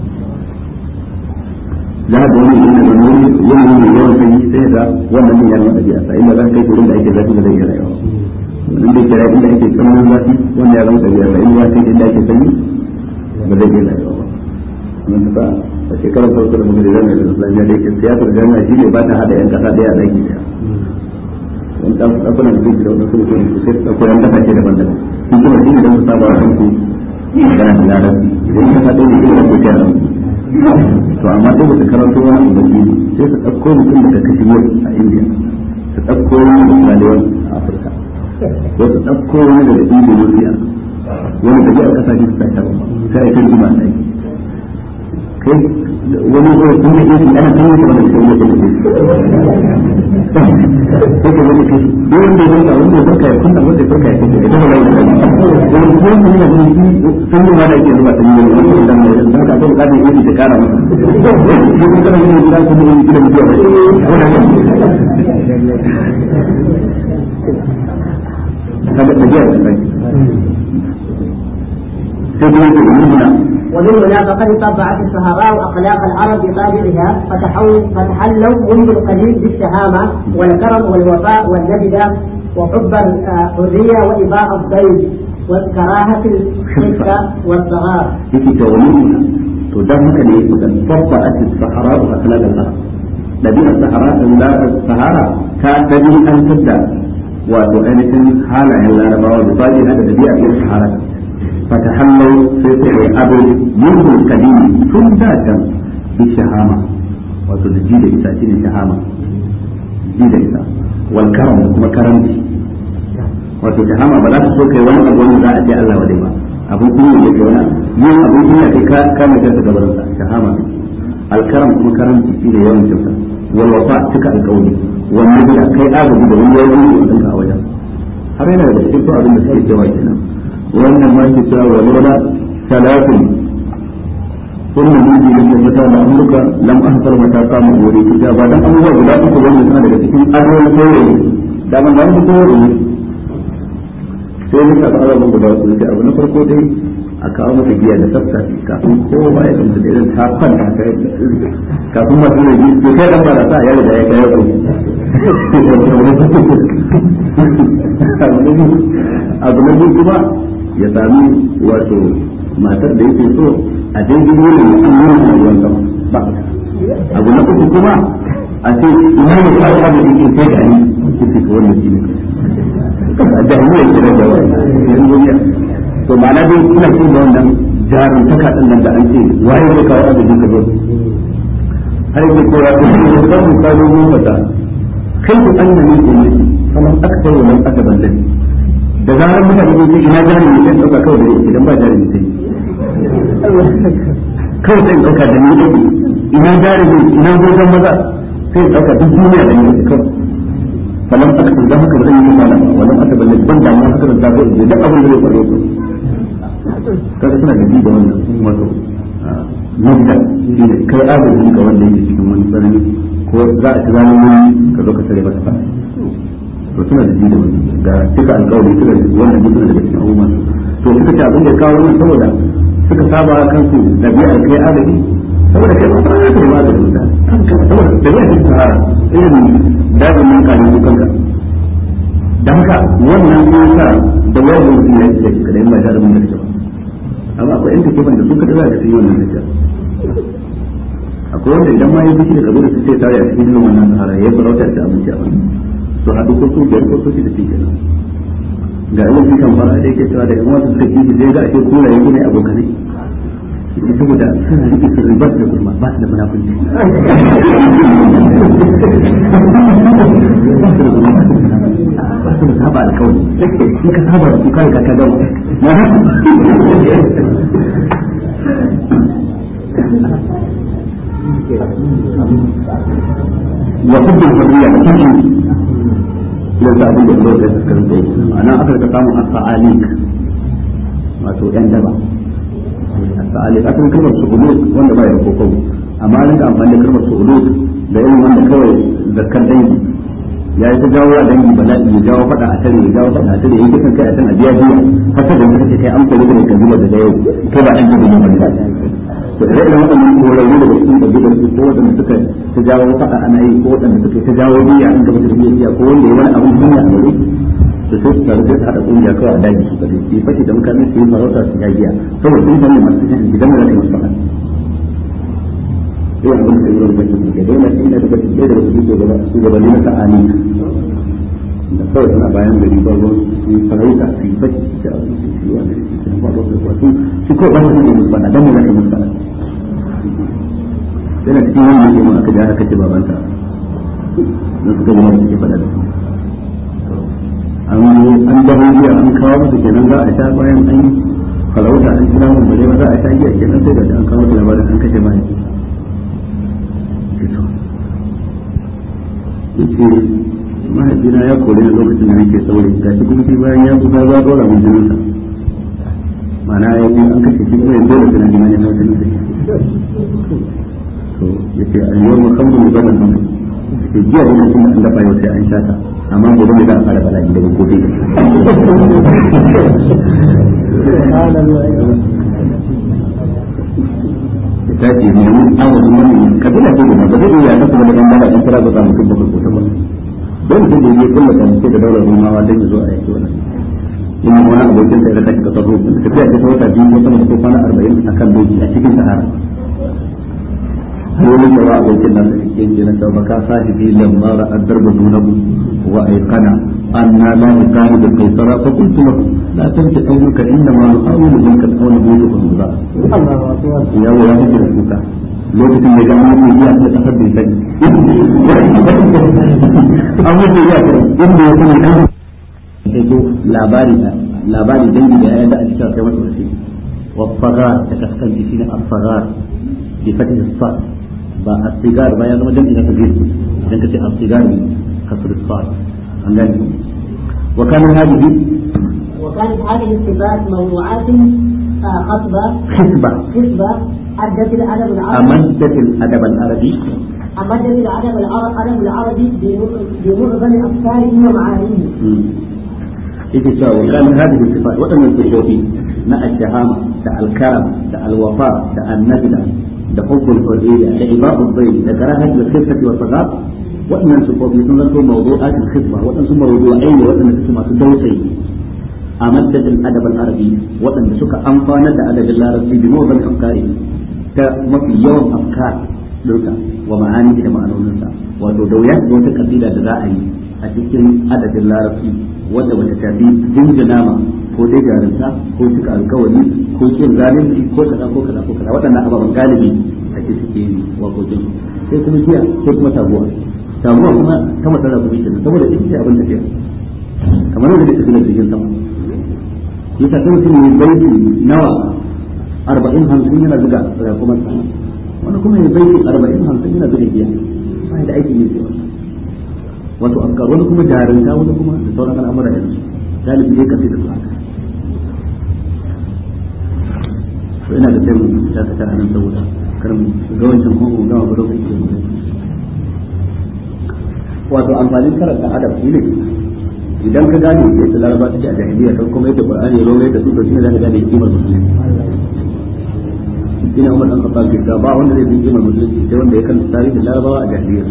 za a ga wani yana da wani yanayi mai yawan sanyi sai ga wannan ne yana da biya sa inda za ka kai wurin da ake zafi da zai iya rayuwa inda yake rayuwa inda ake tsananin zafi wanda ya zama da biya sa inda ya kai inda ake sanyi ba zai iya rayuwa ba mun ta a shekarar farko da muka da jami'a da islamiyya da yake siyasar jami'a shi ne ba ta hada yan kasa daya a ɗaki daya wani ɗan ɗakunan da zai da wani sulhu ne sai su ɗauko yan kasa ce daban-daban sun kuma shi ne don su saba wa kansu magana da larabci idan kasa ɗaya ne kuma da ke kyan to amma sai da su karanto wani abu da sai su ɗauko mutum daga kashmir a indiya su ɗauko wani da saliwan a afirka ko su ɗauko wani daga indonesia wani da biyar kasashe su tashi sai a yi tarjima a ɗaki kai wani zai sun da isi ana kan yake wanda sai yake da isi sai ka wani kai duk wanda ya farka wanda ya farka ya kunna wanda ya farka ya kunna idan ba ya da wani kuma mun yana da shi sun yi ma da yake zuba ta yi wani wani da mai da ka so ka da isi ta kara masa shi kuma kana yin gida kuma yin gida mutuwa ba kaga tafiya da kai sai kuma yake da mun ومن هنا فقد طبعت السهراء اخلاق العرب بطابعها فتحلوا منذ القديم بالشهامه والكرم والوفاء والنجده وحب الحريه واباء الضيف وكراهه الخفه والصغار. yake ta wani to dan haka ne kusan tabba a sahara wa akhlaq al-arab dabi'ar sahara da sahara ta dabi an tadda wato ainihin halayen larabawa da baji da dabi'ar yin sahara فتحلوا في سحر أبو منذ القديم ثم ذاتا بالشهامة وتجيد إسا شين الشهامة جيد إسا والكرم كما كرمتي wato shahama ba za ta so kai wani abu wanda za a ce Allah wadai ba abun kunya ne ke wani yin abun kunya kai ka kama kanka gaban sa shahama alkaram kuma karamci shi ne yawan cinsa wal wafa cika alƙawari wannan da kai agaji da wani yawan yi a wajen har yana da cikin abin da suke cewa kenan wannan ma ke cewa wa lola talatin kunna miji da ke mata da amurka lam ahsar mata kama gore ki ta ba dan abubuwa guda uku wanda suna daga cikin adoyin saurayi da ban da mutum saurayi sai muka ga abubuwan guda uku sai abu na farko dai a kawo maka giya da tsafta kafin kowa ya kanta da irin ta kwanta ta kafin masu da ji to kai dan ba da sa ya riga ya kai ku abu na biyu kuma ya sami wato matar da yake so a daidai wurin da an nuna a ruwan sama ba abu na uku kuma a ce ina ne ka ta da yake sai da ni kike ko wannan shi ne a jahiliya ke da wani duniya to ma'ana dai ina so da wannan jarin taka din nan da an ce waye zai kawo adadin ka zo har yake kowa da shi ne kan mu kawo mu fata kai ku annabi ne ne kamar aktar wa man akaban lani da zarar mutane ne ina jari ne sai dauka kawai da idan ba jari ne sai kawai sai dauka da ni dake ina jari ne ina gogon maza sai dauka duk duniya da ni dake kawai فلم أكتب ده هكذا زي ما أنا ولم أكتب اللي تبنى عن هكذا الزاوية اللي ده أول اللي يقرأ kaga suna da da wannan wato mabda shi ne kai adalci ga wanda yake cikin wani tsanani ko za a ci zama wani ka zo ka tare masa fa to suna da da wannan ga cika alƙawari suna da wannan duk suna daga cikin abubuwan to suka ce abin da ya kawo wannan saboda suka saba kansu ɗabi'ar kai adalci saboda kai ba ta kai ba da mutum kanka saboda da bai cikin sahara irin dajin nan kanin su kanka da haka wannan ya sa da wani mutum ya ce kada in ba ta da mun da ba amma akwai yan take da su kada za ka yi wannan tafiya akwai wanda idan ma ya biki da kabila su sai tare a cikin wannan sahara ya farauta da abinci a wani to haɗu ko su biyar ko su da shi kenan ga yawan su kan fara da yake cewa da yan wasu suka kishi sai ga ake kula yanzu ne abokanai saboda suna rike su ribar da gurma ba su da munafunci ba su da saba alkawari in ka saba da su kai ka ka dawo wa hubbu hurriya da kuma yanzu abin da Allah ya tsakarin da yake ana aka ka samu asa'alik wato yan daba asali asalin kalmar su'uluk wanda ba ya koko amma an da amfani da kalmar su'uluk da irin wanda kawai zakar dangi ya yi ta jawo a dangi bala'i ya jawo fada a tare ya jawo fada a tare ya yi kai a can a biya biya haka da muka ce kai an kore da kabila daga yau kai ba an ji da mun ba to da irin wannan korarru da cikin kabilar su ko wanda suka ta jawo fada ana yi ko wanda suka ta jawo biya an gaba da biya ko wanda ya wani abun duniya a wuri to sai su taru sai su haɗa ƙungiya kawai a daji su kadai su yi fashi da mutane su yi farauta su ya giya saboda sun sani masu shan gidan da zai masu faɗa sai abin da yi wani bakin da dole sai na daga cikin da wasu ke gaba su gaba ne ta'ani da kawai suna bayan gari ba ruwan su yi farauta su yi fashi da abin su yi wani da su yi faɗa su kwasu su kawai ba su ne musu faɗa don mu zaka musu faɗa yana cikin wani ne ma aka ja aka ce babanta don suka zama da suke faɗa da su an dawo jiya an kawo musu kenan za a sha bayan an yi farauta an kira mun bare ba za a sha giya kenan sai da an kawo da labarin an kashe mai yace mahaifina ya kore ni lokacin da nake saurayi ga shi kuma bayan ya kusa za a dora mun jinin sa ma'ana ya yi an kashe shi kuma ya dole suna neman ya hau jinin sa to yace a yau makamman mu gaban nan ke jiya lokacin da an dafa yau sai an sha ta amma gobe ne za a fara bala'i daga gobe ta ce ne mun awon wani kabila ce da ba zai iya kasa da dan bala in tara ga mutum ba ko ta ba don sun da yake kullu kan sai da daular rumawa dan ya zo a yake wannan in wani abokin sai da kake kasar ruwa tafiya ce ta wata biyu ko sama da kwana 40 akan doki a cikin sahara wani shara abokin nan da cikin jinin da baka sahibi lamma ra'a darba dunahu wa ayqana anna la nukani bil qaisara fa qultu lahu la tanti qawluka inna ma nu'awilu minka al-qawla bi tuqra ya wa ya hijira kuka lokacin da ga an yi ya ta kasar da sai an yi ya ta inda ya kuma kan sai to labari labari dangi da ya da a cikin kai masa wasi wa faga ta kaskanci shine al-fagar bi fatih as-sad ba a sigar ba ya zama jam'i na kabir idan ka ce a sigar ne kasar sa'ad an gane wa kana hadihi وكانت هذه الصفات موضوعات خطبة خطبة خطبة أدت الأدب العربي أمدت الأدب العربي أمدت الأدب العربي الأدب العربي بمعظم أفكاره ومعانيه. yake cewa wa kana hadhihi sifat wadannan sifofi na al-shahama da al-karam da al-wafa da an-najda da hubbul hurriya da ibadu bayt da karahat al-khifati wa sagat wadannan sifofi sun zanto mawdu'at al-khitba wadannan mawdu'ai ne wadanda suke masu dausayi a madadin adab al-arabi wadanda suka amfana da adabin larabci bi mawdan afkari ta mafi yawan afkar dinka wa ma'ani da ma'anoninsa wato da wuya da wata kabila da za a yi a cikin adabin larabci wanda bata tafi jinjina ma ko dai jarinta ko cika alkawari ko kin zalunci ko kaza ko kaza ko kaza waɗannan ababen galibi a ce suke yi wakokin sai kuma jiya sai kuma taguwa taguwa kuma ta matsala kuma ita saboda ita ce abin tafiya kamar yadda take tafiya cikin sama yasa sai mutum ne baiti nawa arba'in hamsin yana zuga rakuman sama wani kuma ya baiti arba'in hamsin yana zuga giya ba da aikin yin wannan wato afkar wani kuma jarinta wani kuma da sauran al'amura yanzu galibi dai kasi da su haka to ina da sai mu dakata a nan saboda kar mu ga wancan kuma mu gama ba lokaci da mu wato amfanin karanta adab shi ne idan ka gane yadda laraba take a jahiliya kan kuma yadda qur'ani ya rore da su to shine zaka gane kimar musulunci ina umar dan khattab ke ba wanda zai san kimar musulunci sai wanda ya kanta tarihin larabawa a jahiliya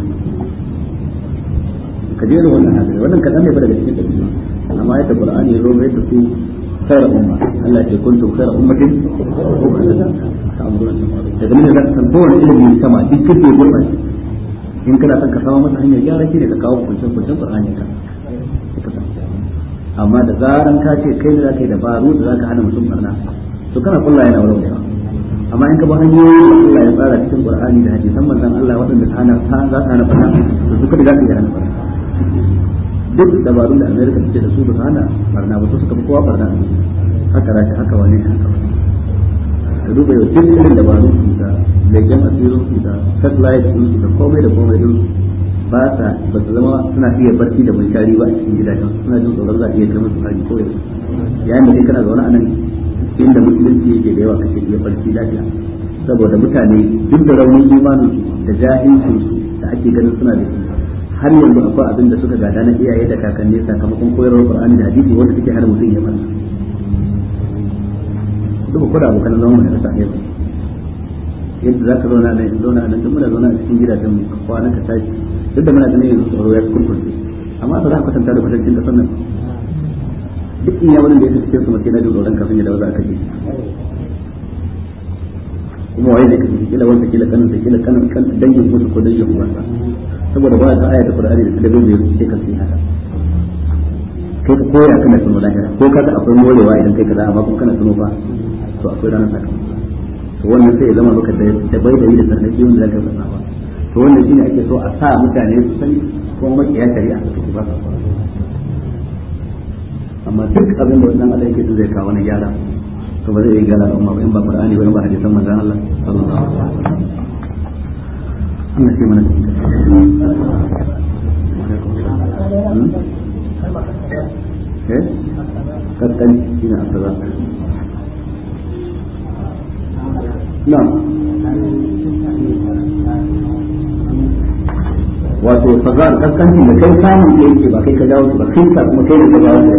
ka je da wannan hadisi wannan kadan ne ba daga cikin dabi'a amma yadda qur'ani ya rore da su خير أمة الله يكون خير أمة تأمرون daga nan da kan kowane ilimin sama duk kake gurbace in kana son ka samu masa hanyar gyara shi ne ka kawo kuncin kuncin Qur'ani ka amma da zaran ka ce kai da zaka yi dabaru da zaka hana mutum barna to kana kulla yana wurin yawa amma in ka ba hanyoyi da Allah ya tsara cikin Qur'ani da hadisan manzon Allah waɗanda ta hana ta za ka hana barna to su kada zaka yi hana barna duk dabarun da America take da su ba su hana barna ba su suka fi kowa barna haka rashi haka wani haka ka duba yau duk irin dabarun su da leken asirin su da satellite din su da komai da komai din su ba sa ba su zama suna iya barci da munshari ba a cikin gidajen suna jin tsoron za a iya kai musu hari ko yanzu yayin da kai kana zaune a nan inda musulunci yake da yawa kake iya barci lafiya saboda mutane duk da raunin imanin su da jahilcin su da ake ganin suna da shi har yanzu akwai abin da suka gada na iyaye da kakanni sakamakon koyarwar Qur'ani da hadisi wanda suke hana mutum ya manta duk ko da abokan zaman mu da sake su yadda za ka zauna nan zauna nan duk muna zauna a cikin gidajen mu kwana ka tashi duk da muna ganin yanzu tsaro ya kurkurce amma ba za ka kwatanta da kwatancin kasar nan duk in yawon da ya fi cikin su mace na jin tsoron kafin ya dawo za ka ji kuma waye ne kafin kila wanda kila kanin sa kila kanin kan dangin musu ko dangin uwansa saboda ba ta aya ta Qur'ani da talabijin da yake kan sai haka kai ka koya kana tuno lahira ko kaga akwai morewa idan kai kaza amma kuma kana tuno fa to akwai ranar sakamako to wannan sai ya zama maka da bai da yi da sarnaki wanda zaka fasa ba to wannan shine ake so a sa mutane su sani ko makiya shari'a su take ba amma duk abin da wannan Allah yake so zai kawo na gyara to ba zai yi gyara al'umma ba in ba Qur'ani ba in ba hadisan manzon Allah sallallahu alaihi wasallam Allah sai mana eh kakkan shine asara na'am wato fazal kaskancin da kai samun da yake ba kai ka jawo su ba kai ka kuma kai da ka jawo su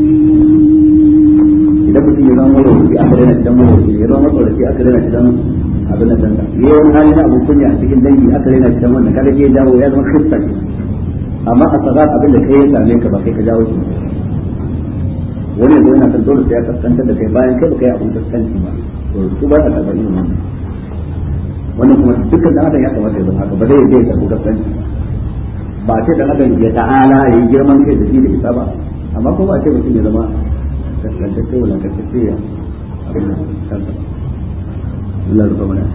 idan mutum ya zama maroci aka daina gidan maroci ya zama matsoraci aka daina gidan abin da danda ya yi wani hali na abin kunya a cikin dangi aka daina gidan wannan kada ke jawo ya zama krista ne amma a fazal abin da kai ya same ka ba kai ka jawo su wani yanzu yana kan dole sai ya kaskantar da kai bayan kai ba kai abin kaskanci ba to su ba ta karɓar irin wannan wannan kuma dukkan dan adam ya kamata ya zama haka ba zai yi ya karɓi kaskanci ba ce dan adam ya ta'ala ya yi girman kai da shi da isa ba amma kuma ba ce mutum ya zama kaskantacce wala kaskantacce ya abin da kansa Allah rufa mana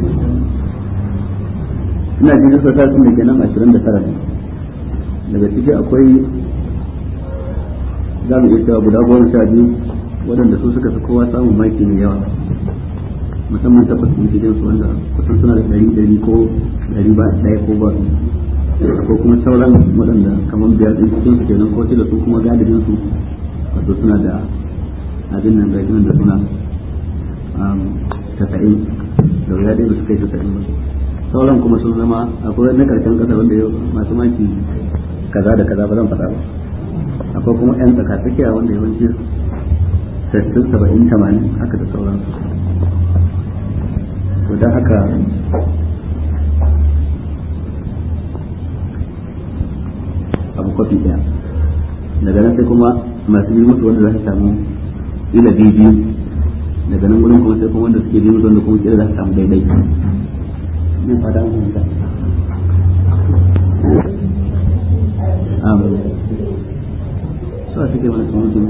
ina jin yasa ta sun da kenan 29 daga ciki akwai za mu iya cewa guda goma sha biyu waɗanda su suka fi kowa samun maki mai yawa musamman ta fasin cikin su wanda kusan suna da ɗari ɗari ko ɗari ba ɗaya ko ba ko kuma sauran waɗanda kamar biyar ɗin cikin su kenan ko da su kuma galibin su wato suna da abin nan gashi nan da suna tasa'in da wuya ɗaya ba su kai tasa'in ba sauran kuma sun zama akwai na karshen ƙasa wanda masu maki kaza da kaza ba zan faɗa ba akwai kuma 'yan tsakatsakiya wanda yawanci sassin saba'in tamanin haka da sauransu to don haka abu kwafi ɗaya daga nan sai kuma masu yi musu wanda za su samu ila biyu daga nan gudun kuma sai kuma wanda suke bi musu wanda kuma kira za su samu daidai ne fada mun da amin so suke mana kuma mutum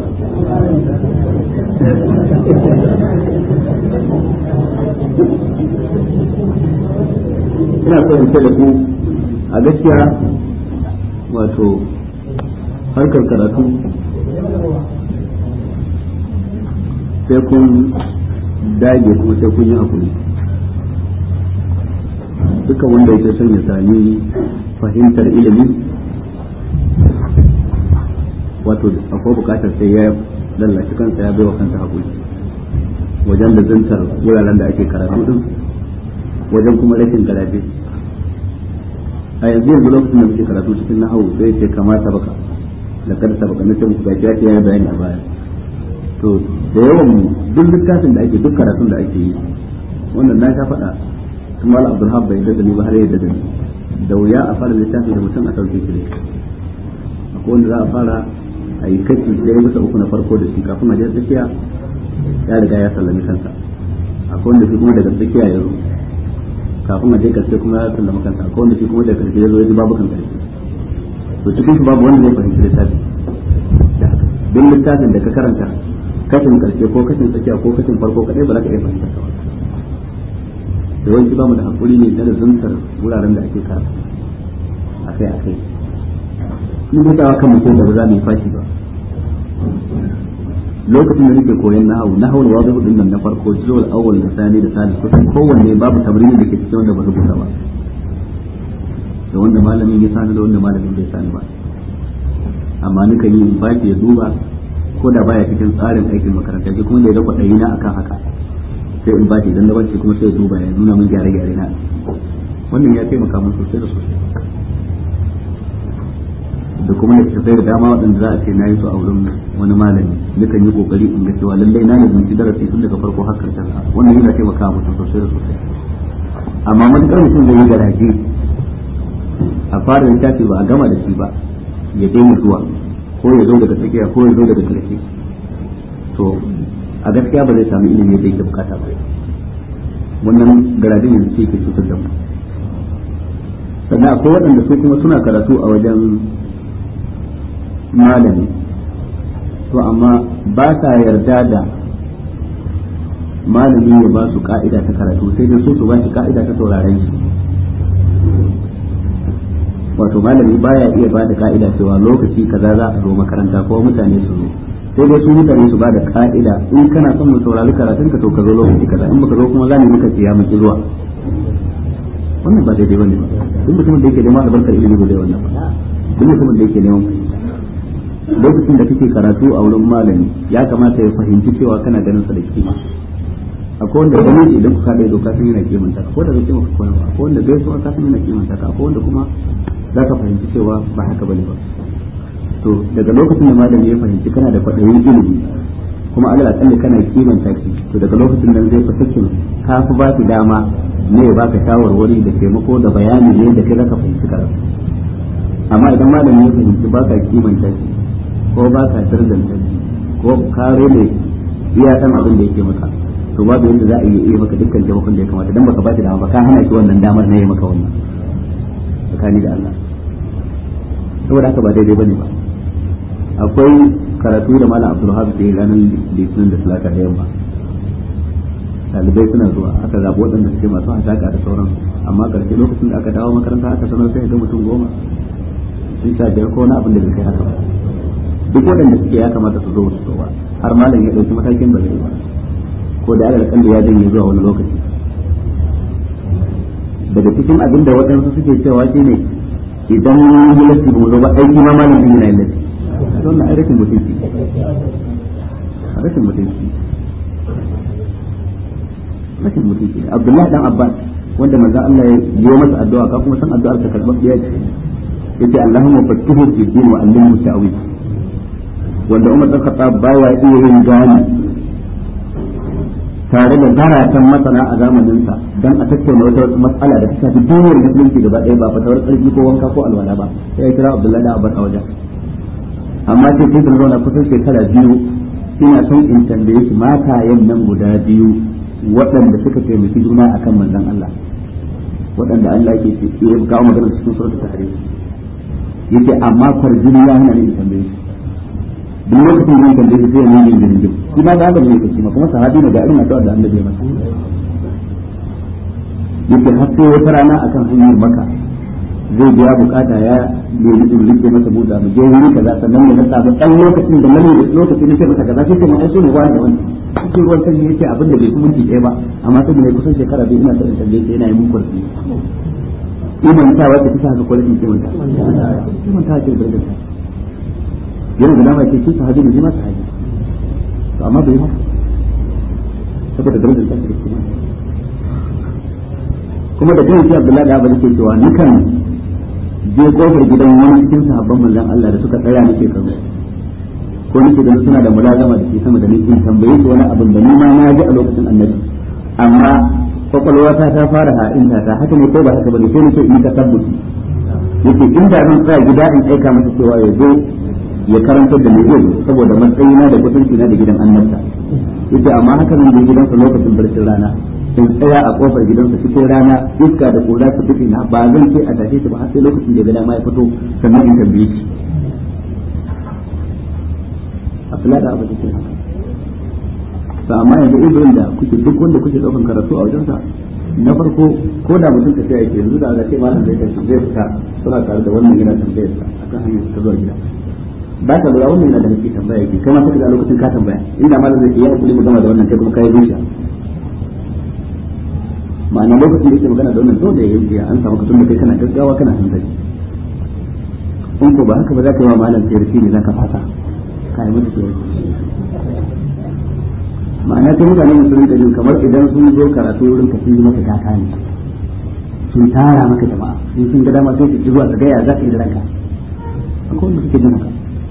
ina so in ce da ku a gaskiya wato harkar karatu sai kun dage kuma sai kun yi hakuri dukkan wanda yake son ya sami fahimtar ilimi wato akwai bukatar sai ya lallashi kansa ya bai wa kansa haƙuri wajen da zantar wuraren da ake karatu din wajen kuma rashin garaje a yanzu yanzu lokacin da muke karatu cikin nahawu sai ce kamata baka da kada sabaka na ce muku gashi ya ce ya bayani a baya to da yawan mu duk littafin da ake duk karatun da ake yi wannan na sha faɗa tun mala abdulhab bai da ni ba har yadda da ni da wuya a fara littafi da mutum a sauke shi akwai wanda za a fara a yi kashi ɗaya bisa uku na farko da shi kafin a je tsakiya ya riga ya sallami kansa akwai wanda shi kuma daga tsakiya ya zo kafin a je karshe kuma ya sallama kansa akwai wanda shi kuma daga karshe ya zo ya ji babu kan karshe to cikin su babu wanda zai fahimci littafi da haka duk littafin da ka karanta kashin karshe ko kashin tsakiya ko kashin farko kadai ba za ka iya fahimtar sa ba yawanci ba mu da hakuri ne da zuntar wuraren da ake karatu akai akai ni da tawa kan mutum da ba za mu yi fashi ba lokacin da nake koyon nahawu nahawu da wazo din nan na farko juzul awwal da sani da salis kusan kowanne babu tabrini da ke cikin wanda ba rubuta ba da wanda malamin ya sani da wanda malamin bai sani ba amma nukan yi baki ya duba ko da baya cikin tsarin aikin makaranta shi kuma da ya dafa ɗari na akan haka sai in bashi idan da bashi kuma sai ya duba ya nuna min gyare-gyare na wannan ya taimaka min sosai da sosai da kuma littattafai da dama waɗanda za a ce na yi su a wurin wani malami nukan yi kokari in ga cewa lallai na ne zunci darasi tun daga farko har karshen sa wannan yana taimaka mutum sosai da sosai amma matuƙar mutum zai yi garaje a fara littafi ba a gama da shi ba ya daina zuwa ko ya zo daga tsakiya ko ya zo daga ƙarshe to a gaskiya ba zai sami ilimi da yake bukata ba wannan garaje yanzu ce ke cutar da mu sannan akwai waɗanda su kuma suna karatu a wajen malami to amma ba sa yarda da malami ya ba su ka'ida ta karatu sai dai su su ba shi ka'ida ta sauraren shi wato malami baya iya ba da ka'ida cewa lokaci kaza za a zo makaranta ko mutane su zo sai dai su mutane su ba da ka'ida in kana son mu saurari karatun ka to ka zo lokaci kaza in baka zo kuma za mu muka siya miki zuwa wannan ba daidai bane ba duk mutumin da yake neman albarkar ilimi ba zai wannan ba duk mutumin da yake neman lokacin da kake karatu a wurin malami ya kamata ya fahimci cewa kana ganin sa da kima akwai wanda gani shi idan ku kada doka sun yana kimanta ko da bai kimanta ko ba akwai wanda bai so ka sun yana kimanta ka akwai wanda kuma za ka fahimci cewa ba haka bane ba to daga lokacin da malami ya fahimci kana da kwaɗayin ilimi kuma Allah akalli kana kimanta ki to daga lokacin nan zai fasakin ka fi ba ki dama ne ya baka shawarwari da taimako da bayani ne da kai zaka fahimci karatu amma idan malami ya fahimci baka kimanta ki ko baka tarzanta ki ko ka rene iya san abin da yake maka to babu yadda za a yi iya maka dukkan taimakon da ya kamata dan baka ba shi dama ba ka hana shi wannan damar na yi maka wannan tsakani da Allah saboda haka ba daidai bane ba akwai karatu da malam Abdulhab da ranar litinin da talata da yamma dalibai suna zuwa aka zaɓi waɗanda suke masu haɗaka da sauran amma ƙarshe lokacin da aka dawo makaranta aka sanar sai ga mutum goma sun sha biyar ko wani abin da bai kai haka ba duk waɗanda suke ya kamata su zo su zo ba har malam ya ɗauki matakin ba zai ba ko da aka da ya janye zuwa wani lokaci daga cikin abin da waɗansu suke cewa shine idan yi lasti ba mu zo ba aiki ma malam din yana yin lasti don na rashin mutunci rashin mutunci rashin mutunci Abdullahi dan Abbas wanda manzo Allah ya yi masa addu'a ka kuma san addu'ar ta karɓar da yace yace Allahumma faqihu fi din wa allimhu ta'wil wanda Umar dan Khattab baya iya yin gani tare da zaratan masana a zamaninsa don a tattauna wata matsala da ta shafi duniyar musulunci gaba ɗaya ba fatawar tsarki ko wanka ko alwala ba sai ya kira Abdullahi da Abbas a wajen amma sai sai da zauna kusan shekara biyu ina son in tambaye shi matayen nan guda biyu waɗanda suka taimaki juna akan manzon Allah waɗanda Allah yake ce ya kawo magana cikin suratul tahrim yake amma farjini ya hana ni in tambaye shi duk lokacin da kan dace sai ya nuna jirgin shi ma ga ne yake ma kuma sahabi ne ga irin addu'a da annabi ya masa yake har sai wata rana akan hanyar maka zai biya bukata ya nemi in rike masa buda mu je wuri kaza sannan ne na samu dan lokacin da nan lokacin da masa kaza sai kuma ai so ne wani da wani cikin ruwan sanyi yake abin da bai kuma minti ɗaya ba amma sai ne kusan shekara biyu ina son in tambaye sai yana yi mun kurfi imanta wata kisa haka ko rashin kimanta kimanta ce da yana da dama ce shi sahabi ne shi ma sahabi to amma bai haka saboda darajar ta da kuma kuma da kai shi Abdullahi da Abu ke cewa nukan je kofar gidan wani cikin sahabban manzon Allah da suka tsaya nake kallo ko nake ganin suna da mulazama da ke sama da nake tambaye su wani abin da ni ma na ji a lokacin annabi amma kwakwalwata ta fara ha'inta ta haka ne ko ba haka bane sai nake in ka tabbuci yake inda zan tsaya gida in aika masa cewa ya zo ya karantar da mai zai saboda matsayina da kusanci na da gidan annabta yace amma haka nan da gidansa lokacin barcin rana in tsaya a kofar gidansa cikin rana iska da kura ta tafi na ba zan ce a tashe shi ba har sai lokacin da ya ga dama ya fito sannan in tambaye shi Abdullahi da Abu Bakar to amma yanzu ibrahim da kuke duk wanda kuke daukan karatu a wajensa na farko ko da mutum ka sai yake yanzu da aka ce malam zai tafi zai fita suna tare da wannan yana tambayar sa akan hanyar ta zuwa gida ba ka lura wannan yana da nake tambaya yake kai ma sai ga lokacin ka tambaya inda malam zai yi hakuri mu gama da wannan kai kuma kai zuciya ma'ana lokacin da yake magana da wannan dole ya yi an samu kasan da kai kana gaggawa kana hankali in ko ba haka ba za ka yi wa malam sai ne za ka fasa ka yi mata sai ma'ana ta mutane sun rinka jin kamar idan sun zo karatu wurin ka sun yi maka kaka ne sun tara maka jama'a in sun ga dama sai su zuwa su gaya za ka yi da ranka akwai wanda suke jin haka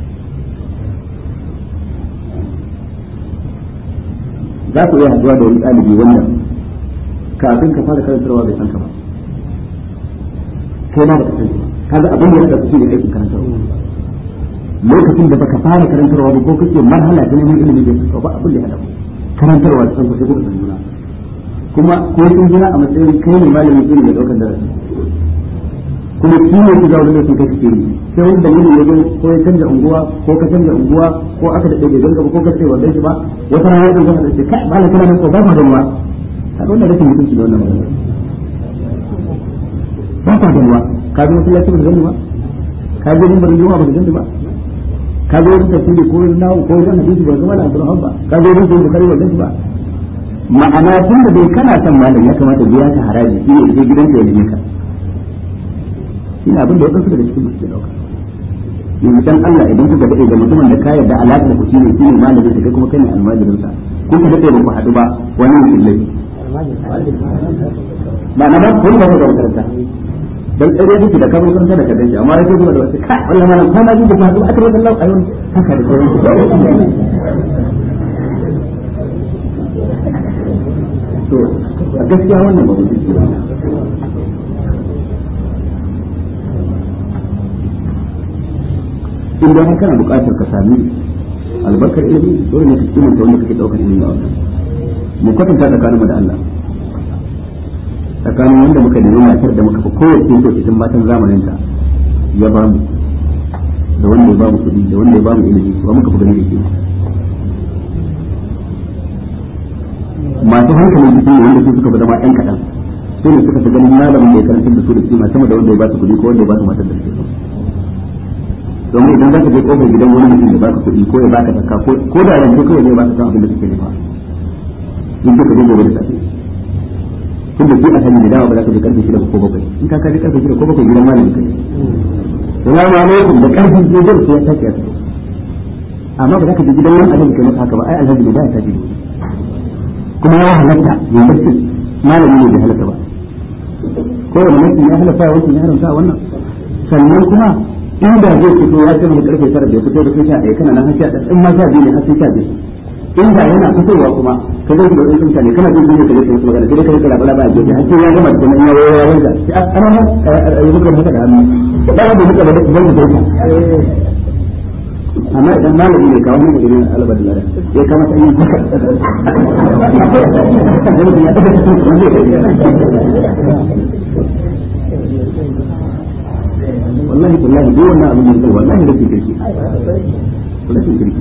za ku iya haɗuwa da wani ɗalibi wanda kafin ka fara karantarwa bai san ka ba kai ma ba ka san kaga abin da ya haɗa shi ne aikin karantarwa lokacin da baka fara karantarwa ba ko kake marhala ta neman ilimi bai san ka ba abin da ya haɗa karantarwa da san sai kuka san juna kuma ko sun jira a matsayin kai ne malami ne mai daukar darasi kuma shi ne ku zaune da su kai kike yi sai wani dalili ya zo ko ya canja unguwa ko ka canja unguwa ko aka da ɗaya gaba ko ka ce wannan shi ba wata rana ya zama da shi kai malam kana nan ko ba ma da ruwa kaga wannan rashin mutunci da wannan magana ba ka da ruwa ka zo masallaci ba da gani ba ka je mun bari juma'a ba da gani ba ka zo wurin tafsiri ko wurin nawo ko wurin hadisi ba zama da Abdulrahman ba ka zo wurin da kare wannan ba ma'ana tun da bai kana son malam ya kamata biya ka haraji shi ne je gidanka ya neme ka ina abin da wadansu daga cikin musu dauka yanzu dan Allah idan kuka dade da mutumin da ka yarda alaƙar ku shine shine malamin sa kai kuma kai ne almajirin sa kun ka dade ba ku haɗu ba wani mutum laifi ma'ana ba kun ba da makaranta dan tsare duk da kamar san da kadan shi amma yake zuwa da wasu ka wallahi malam ko na ji da fadu akare da Allah ayon haka da sauran to a gaskiya wannan ba mutum ba in dai har kana buƙatar ka sami albarkar ilimi dole ne ka kimanta wanda kake daukar ilimi a wannan mu kwatanta tsakaninmu da Allah tsakanin wanda muka nemi matar da muka fi kowace so cikin matan zamanin ta ya ba mu da wanda ya ba mu kuɗi da wanda ya ba mu ilimi ba muka fi gani da ke masu hankali jiki ne wanda su suka fi zama ƴan kaɗan su ne suka fi ganin malamin da ya karantar da su da kima sama da wanda ya ba su kuɗi ko wanda ya ba su matar da su domin idan za ka je kofar gidan wani mutum ya baka kuɗi ko ya baka zakka ko da yanzu kawai ne ya baka san abin da kake nema in ka je gobe da safe tun da shi a sani da dama ba za ka je karfe shida ko bakwai in ka kaji karfe shida ko bakwai gidan malami kai salamu alaikum da karfe shida sai ya tashi a fito amma ba za ka je gidan wani alhaji kai masa haka ba ai alhaji ne da ya tashi kuma ya halatta ya barci malami ne bai halatta ba ko wani mutum ya halatta wancan ya haramta wannan sannan kuma inda zai fito ya ce mai karfe tara da ya fito da kai sha ɗaya kana nan har sha ɗaya in ma sha biyu ne har sai sha biyu inda yana fitowa kuma ka zai da wasu mutane kana jin duniya kaje kai magana sai kai kala bala ba je har sai ya gama da nan ya wayo ya wanda sai an ana ya buga maka da hannu da ba da muka da zai da kai amma idan malami ne kawo mun gidan albar lara ya kama ta yin haka wallahi wallahi duk wannan abin da wallahi rashin kirki rashin kirki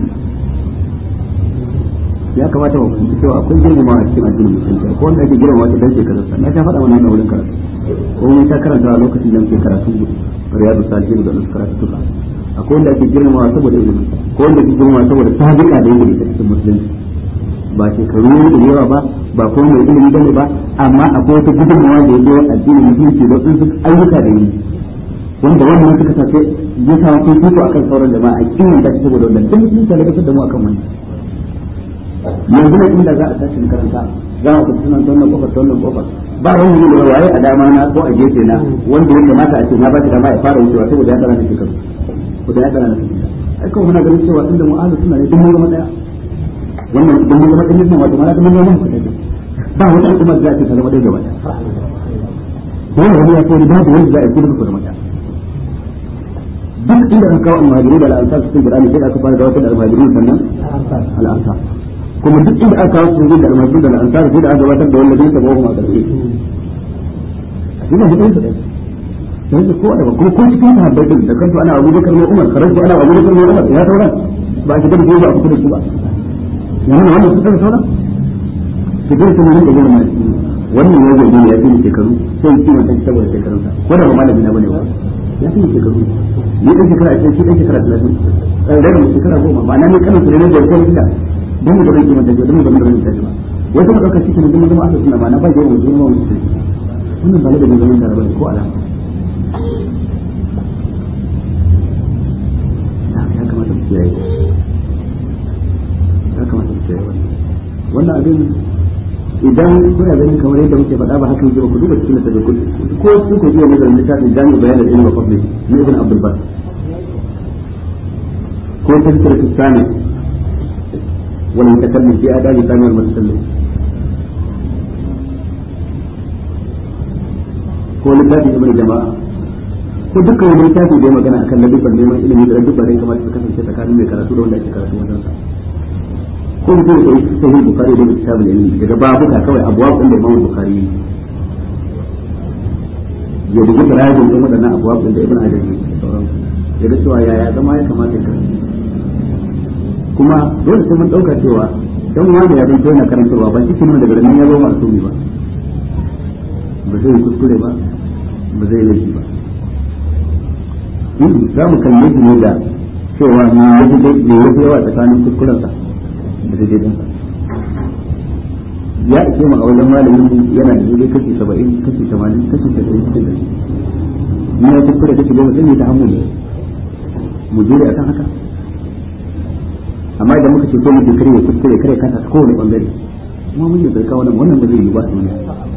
ya kamata mu fahimci cewa akwai girmama a cikin addinin musulunci ko wanda ake girmama ta dan shekarar sa na ta faɗa wannan wurin karatu ko mun ta karanta a lokacin da muke karatu riyadu salihin da wasu karatu tuka akwai wanda ake girmama saboda ilimin ko wanda ake girmama saboda sabiqa da yake da cikin musulunci ba shekaru da yawa ba ba kuma mai ilimi bane ba amma akwai wata gudunmawa da yake addinin musulunci da wasu ayyuka da yi wanda wannan suka tafi ya sa sun fito akan sauran jama'a a kiwon da saboda wannan duk sun ta da mu akan wannan yanzu ne inda za a tashi makaranta za a fita sunan wannan kofar wannan kofar ba wani ne da waye a dama na ko a gefe na wanda ya kamata a ce na ba shi dama ya fara wucewa saboda ya tsara na shekaru ko da ya tsara na shekaru ai kawai muna ganin cewa inda mu'alu suna ne duk mun zama daya wannan idan mun zama ɗin wato mana mun zama ku daya ba wata al'umma da za ta zama ɗaya gaba ɗaya dole wani ya ce babu wanda za a yi kudu ku zama ɗaya duk inda aka kawo almajiru da al'ansar cikin Qur'ani sai aka fara gabatar da almajiru sannan al'ansar kuma duk inda aka kawo cikin da almajiru da al'ansar sai da aka gabatar da wanda zai tabo kuma a ƙarshe ina mutum su ɗaya sai da kowa da kuma ko cikin sahabbai din da kanto ana Abu Bakar ne Umar karanto ana Abu Bakar ne Umar ya sauran ba shi da ba a kusa da su ba yanzu wannan su da sauran su dai sun rinka yin mai wannan ya zo ya fi shekaru sai ki mutan saboda shekarunsa ko da ba malami na bane ba ya fi shekaru ni dan shekara a shi dan shekara 30 dan da mu shekara goma ba na ne kana su ne da kai da dan mu da rinki mutan da mu da rinki mutan ba wai kuma dauka cikin da mu zama aka suna ba na ba yawan mu zama mu wannan ba da zaman da rabani ko alama ya kamata mu kiyaye ya kamata mu kiyaye wannan abin idan kuna ganin kamar yadda muke faɗa ba haka yake ba ku duba cikin da ko ko su ku iya nazarin littafin jami'u bayanin ilmi fadli na ibn abdul bar ko tafsir tsani wal mutakallim fi adabi tsani wal mutakallim ko littafin ibn jama'a ko dukkan wani littafi da ya magana akan ladubban neman ilimi da ladubban da ya kamata su kasance tsakanin mai karatu da wanda ake karatu wajen sa ko mutum ya yi sahih bukhari da kitabul ilmi daga babuka kawai abuwa kun da imam bukhari ya bugu tarajin din wadannan abuwa kun da ibn hajar da sauran ya ga cewa yaya zama ya kamata ya kuma dole sai mun dauka cewa dan wani ya zanto yana karantarwa ba cikin nan daga nan ya zo masumi ba ba zai kuskure ba ba zai laifi ba za mu kalle shi ne da cewa ne ya fi yawa tsakanin kuskurensa da daidaitinsa ya ake mu a wajen malamin mu yana da daidai kashi saba'in kashi tamanin kashi tasa'in cikin dari ni ya kuskure kashi goma sai ne ta hamu ne mu jure akan haka amma idan muka ce ko mutum kare ya kuskure kare kasa ta kowane bangare kuma mun yi bai kawo nan wannan ba zai yi ba a duniya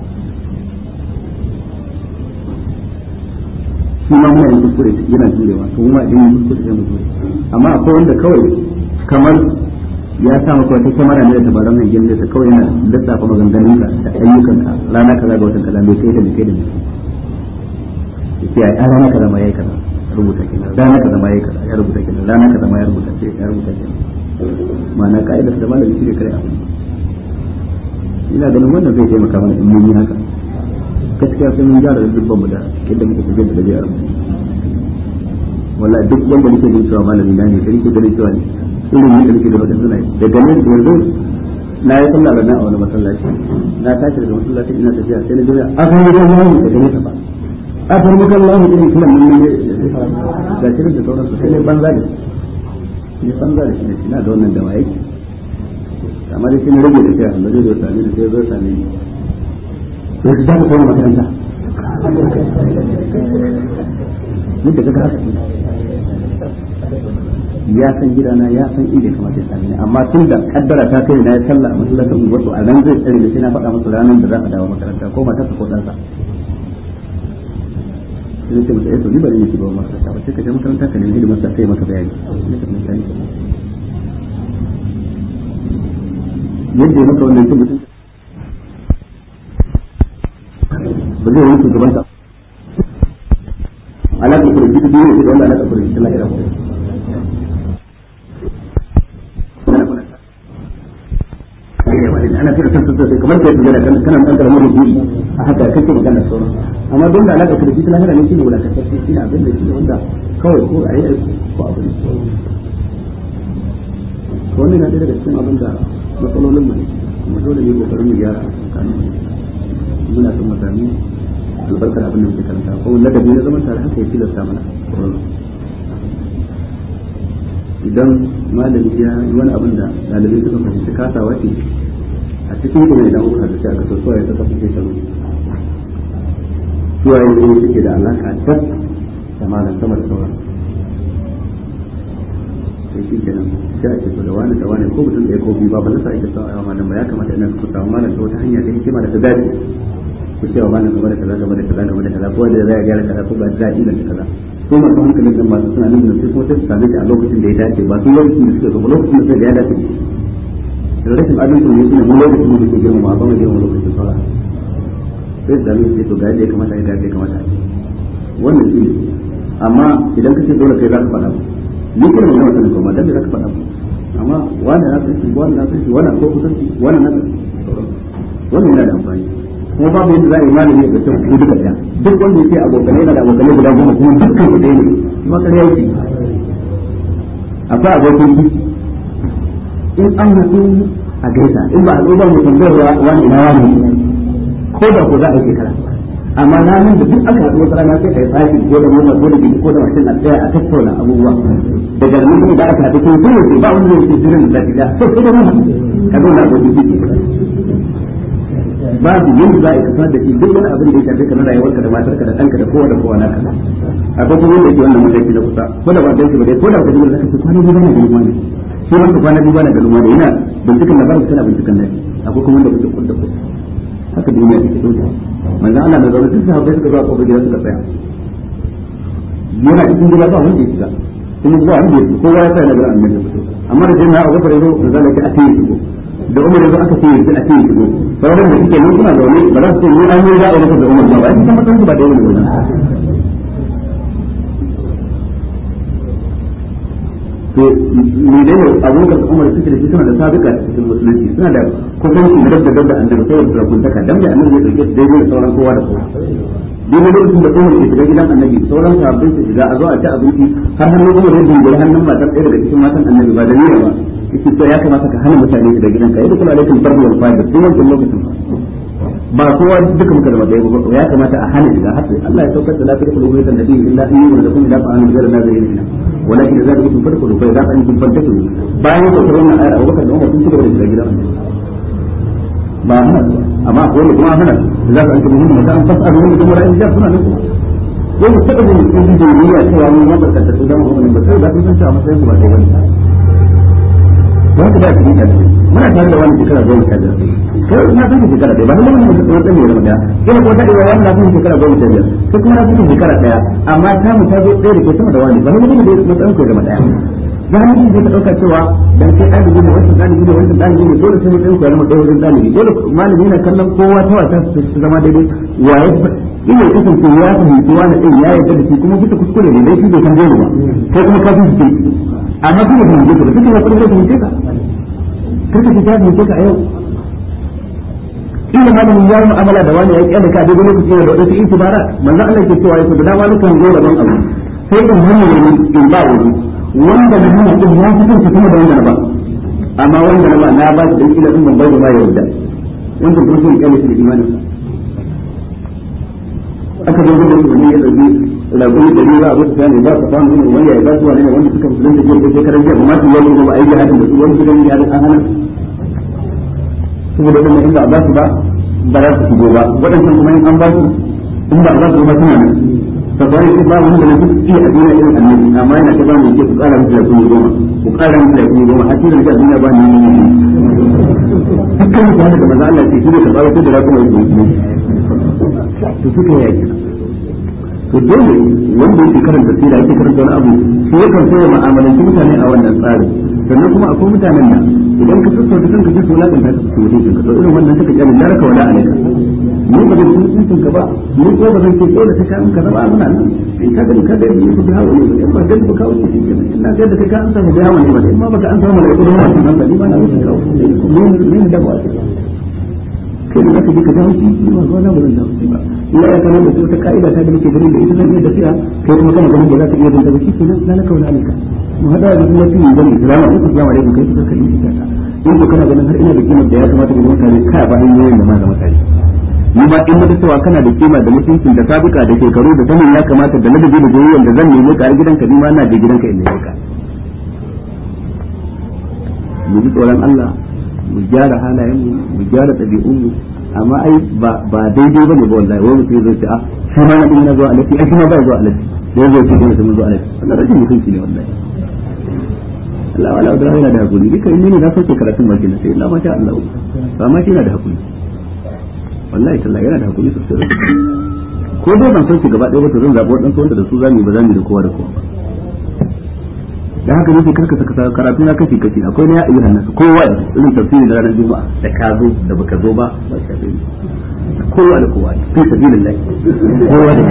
shi ma muna yin kuskure yana jurewa to mu ma idan yin kuskure sai mu jure amma akwai wanda kawai kamar ya sa maka wata kyamara ne da tabaran nan gindi ta kawai yana lissafa maganganunka da ayyukanka rana kaza ga watan kaza bai kai da bai kai da bai yace ai rana kaza ma yayi kaza rubuta kenan rana kaza ma yayi kaza ya rubuta kenan rana kaza ma ya rubuta ce ya rubuta kenan ma'ana ka'idar da malami shi ne kare abu ina ganin wannan zai taimaka mana in mun yi haka gaskiya sai mun gyara dubban mu da yadda muke tafiya da dabi'ar mu wallahi duk wanda nake jin cewa malami na ne sai ke ganin cewa ne irin yadda nake da wadansu na daga nan yanzu na yi sallah rana a wani masallaci na tashi daga masallaci ina tafiya sai na jira a kan yi ruwan wani daga nesa ba a kan mukan lahu irin kiran mun ne ga shirin da sauransu sai ne banza da ne banza da shi ne ina da wannan dawa yake amma dai sai na rage tafiya da zai zo same ni sai zo same ni sai ka zaka koma makaranta yadda kaga haka ya san gidana ya san inda ya kamata ya same ni amma tun da kaddara ta kai na ya sallah a masallacin wasu a nan zai tsare da shi na faɗa masa ranar da za a dawo makaranta ko matarsa ko ɗansa sai ce masa yato ni bari ne ki ba makaranta ba sai ka je makaranta ka nemi hidimar sa sai maka bayani yadda ya maka wannan cin mutum ba zai wani shugaban sa alaƙa kurji ta duniya da wanda alaƙa kurji ta lahira ana kira san sosai kamar kai tujara kan kana dan karamar rubuci a haka kake magana sauran amma don da alaka da shi ta lahira ne shine wulakantar shi ne abin da shi wanda kawai ko a yi ko abu ne to wannan na daga cikin abin da matsalolin mu ne kuma dole ne kokarin mu gyara kan muna son mu sami albarkar abin da muke karanta ko ladabi na zaman tare haka ya tilasta mana idan malami ya yi wani abin da ɗalibai suka fahimci kasawa ce a cikin kuma idan kuka da shi aka so suwaye suka fi shekaru suwaye ne suke da alaka tas samanin sama da sauran sai shi kenan sai a ce to da wani da wani ko mutum ɗaya ko biyu ba ba zai sa ake sa yawa malam ba ya kamata ina ku samu malam ta wata hanya ta hikima da ta dace ku ce wa malam game da kaza game da kaza game da kaza ko da zai gyara kaza ko ba da inganta kaza ko masu hankalin nan masu suna nan sai kuma sai su same shi a lokacin da ya dace ba su lokacin da suke zo lokacin da sai da ya dace da rashin adalci ne shine mu lokacin da muke girma ba mu girma lokacin fara sai da mu ce to ga yadda ya kamata ya ga yadda ya kamata wannan shi amma idan ka ce dole kai za ka faɗa ni kuma mai wannan kuma dan da za ka faɗa amma wannan na san shi wannan na san shi wannan ko kusanci wannan na wannan yana da amfani kuma babu yadda za a yi malami ya bace ku duka ɗaya duk wanda yake abokanai na da abokanai guda goma kuma dukkan ku ɗaya ne kuma ƙarya yake akwai abokin ki in an haɗu a gaisa in ba a zo ba mu tambayar wani ina wani ko da ko za a yi shekara amma ranar da duk aka haɗu wata rana sai a yi fashi ko da mota ko da gidi ko da mashin a tsaya a tattauna abubuwa daga nan kuma da aka haɗu ko ko yaushe ba wanda yake jiran da lafiya to sai da mun ka zo na abokin ki babu yanda za a yi kasa da shi duk wani abin da ya shafi kamar rayuwarka da matarka da ɗanka da kowa da kowa naka akwai kuma wanda yake wannan mataki na kusa ko da ba dan shi ba dai ko da ba da zaka ce kwana biyu bana ganin wani shi wanda kwana biyu bana ganin wani yana bincikan labarin kana bincikan nashi akwai kuma wanda kuke kudda ku haka duniya take dauka manzo Allah na zaune duk sahabbai suka zo a kofar gida suka tsaya yana cikin gida ba wanda ya shiga kuma ba wanda ya shiga kowa ya tsaya na garin annabi amma da sai na Abu Bakar yazo manzo Allah ya ce a tayi shigo da Umar yazo aka ce a tayi shigo sauran da suke nan suna zaune ba za su ce ni an yi za a yi da Umar ba ba ita matan ba da yawan wannan to ne ne abubakar da umar suke da shi suna da sabika cikin musulunci suna da kusanci na dabda dabda annabi sai da rakuntaka dan da annabi ya dauke su daidai da sauran kowa da kowa duk lokacin da umar ke shiga gidan annabi sauran sabbin su shiga a zo a ci abinci har hannun umar ya dingare hannun matar ɗaya daga cikin matan annabi ba da niyya ba yake to ya kamata ka hana mutane shiga gidanka yadda kuma alaikum bardu wal fa'ida tun wancan lokacin ba kowa duka muka da matsayi ba ya kamata a hana shiga hatta Allah ya saukar da lafiyar kulubu da nabi illa in yi da kuma da fa'alu da nazarin ina walakin idza kuntum fadkhulu fa idza antum fantashiru bayan da wannan ayar Abu Bakar da Umar sun ci gaba da shiga gidan ba hana amma ko ne kuma hana za ka antum muhimmin da an fasalu min kuma ra'ayin da suna nan kuma ko mu taɓa yin cikin duniya cewa mun ya barkata su zama wannan ba sai da kun san cewa matsayin su ba dai bane wanda ba cikin kalli muna tare da wani shekara goma sha biyar kai na san shekara ɗaya ba na mun mutum wani ɗan yau daya kuma ko ta ɗaya wani na san shekara goma sha biyar kai kuma na san shekara ɗaya amma ta mu ta zo ɗaya da ke sama da wani ba na mutum da matsayin ko zama ɗaya za mu yi ta ɗauka cewa dan kai ɗalibi ne wancan ɗalibi ne wancan ɗalibi ne dole sai mutum ko zama ɗaya wajen ɗalibi dole malami yana kallon kowa ta wata su zama daidai waye ina kasance ya fahimci wani ɗin ya yarda da shi kuma bisa kuskure ne dai shi bai san dole ba kai kuma ka fi shi amma kuma fahimce ka da suke ya kuma fahimce ka karka ta tafi ka a yau ina malamin ya yi mu'amala da wani ya yi kyalaka a daidai lokaci da wasu itibara manzo Allah ke cewa yake da wani kan zo rabon abu sai in hana wani in ba wani wanda na hana din ya fi son ka kuma da wanda na ba amma wanda na ba na ba shi dan kila din ban bai da ma ya yarda wanda kuma sun kyale shi da imanin aka zo da wani ya dauki raƙumi da riba abu ta ne ba ka samu ne wanda ya ba su wani wanda suka musulunta ke da shekarar jiya amma su yau ba a yi jihadin da su wani gidan jihadin an hana saboda wannan in ba a ba su ba ba za su shigo ba waɗancan kuma in an ba su in ba a ba su ba suna nan sabai sai ba wanda na duk iya a duniya irin annabi amma yana ta ba mu ke ku ƙara musu lafiya goma ku ƙara musu lafiya goma har sai da duniya ba ni ne dukkan mutane da maza Allah ce shi ne ka ƙara da rakuma yake to suka yaki to dole wanda yake karanta sira yake karanta wani abu shi yakan so ya mu'amalanci mutane a wannan tsarin sannan kuma akwai mutanen da idan ka sassauta kanka sai su wulakanta ka su mutum ka to irin wannan suka kyale laraka wala alaika ni ba zan sun sun ka ba ni ko ba zan ce dole ta kan ka ba muna nan in ka gani ka ga ni ku hawo ne in ba gani ba kawo ce shi kenan ina ga da kai ka an samu da hawo ne ba in ma baka an samu da kuma wannan ba ni ma na mutu kawo ni ne da ba kai da zaka je ka dawo shi ba ba na bazan dawo shi ba illa ya kana da wata ka'ida ta da muke ganin da ita zan iya tafiya kai kuma kana ganin da za ka iya danta ba shi kenan na laka wala alika mu hada da kuma shi gani salamu alaikum salamu alaikum kai ka kalli ita ka in ko kana ganin har ina da kimar da ya kamata ga mutane ka ba hanyoyin da ma ga mutane ni ba in muka cewa kana da kima da mutuncin da sabika da shekaru da sanin ya kamata da ladabi da goyon da zan nemi ka a gidanka ni ma na je gidanka in nemi ka mu ji tsoron Allah mu gyara halayen mu mu gyara ɗabi'un mu amma ai ba ba daidai bane ba wallahi wai mutum zai ce a shi ma na dinga zuwa alafi ai shi ma ba zuwa alafi da yazo ce dole sai mun zo alai wannan rashin mutunci ne wallahi Allah wala da yana da hakuri duka in ne na sauke karatun baki na sai Allah ma sha Allah ba ma shi yana da hakuri wallahi tallahi yana da hakuri sosai ko dai ban sauke gaba ɗaya ba to zan zaɓi waɗansu wanda da su zamu yi ba zamu yi da kowa da kowa da haka nake karka saka karatu na kashi kashi akwai na ya ayyuhan nasu kowa da irin tafsiri da ranar juma'a da ka zo da baka zo ba ba shafe ni kowa da kowa fi sabilillah kowa da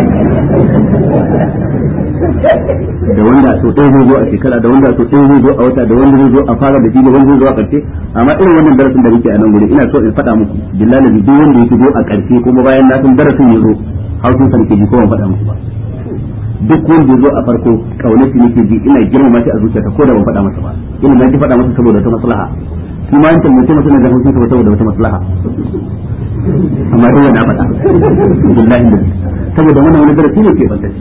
da wanda so ɗaya zai zo a shekara da wanda so ɗaya zai zo a wata da wanda zai zo a fara da shi da wanda zai zo a ƙarshe amma irin wannan darasin da muke a nan guri ina so in faɗa muku billahi duk wanda ya shigo a ƙarshe kuma bayan na san darasin ya zo hausun sa nake ji ko ban faɗa muku ba duk wanda ya zo a farko kaunar shi nake ji ina girmama shi a zuciyata ko da ban faɗa masa ba ina na ki faɗa masa saboda wata maslaha shi ma yankin mutum suna da hausun saboda wata maslaha amma dole na faɗa billahi da saboda wannan wani darasi ne ke bantacce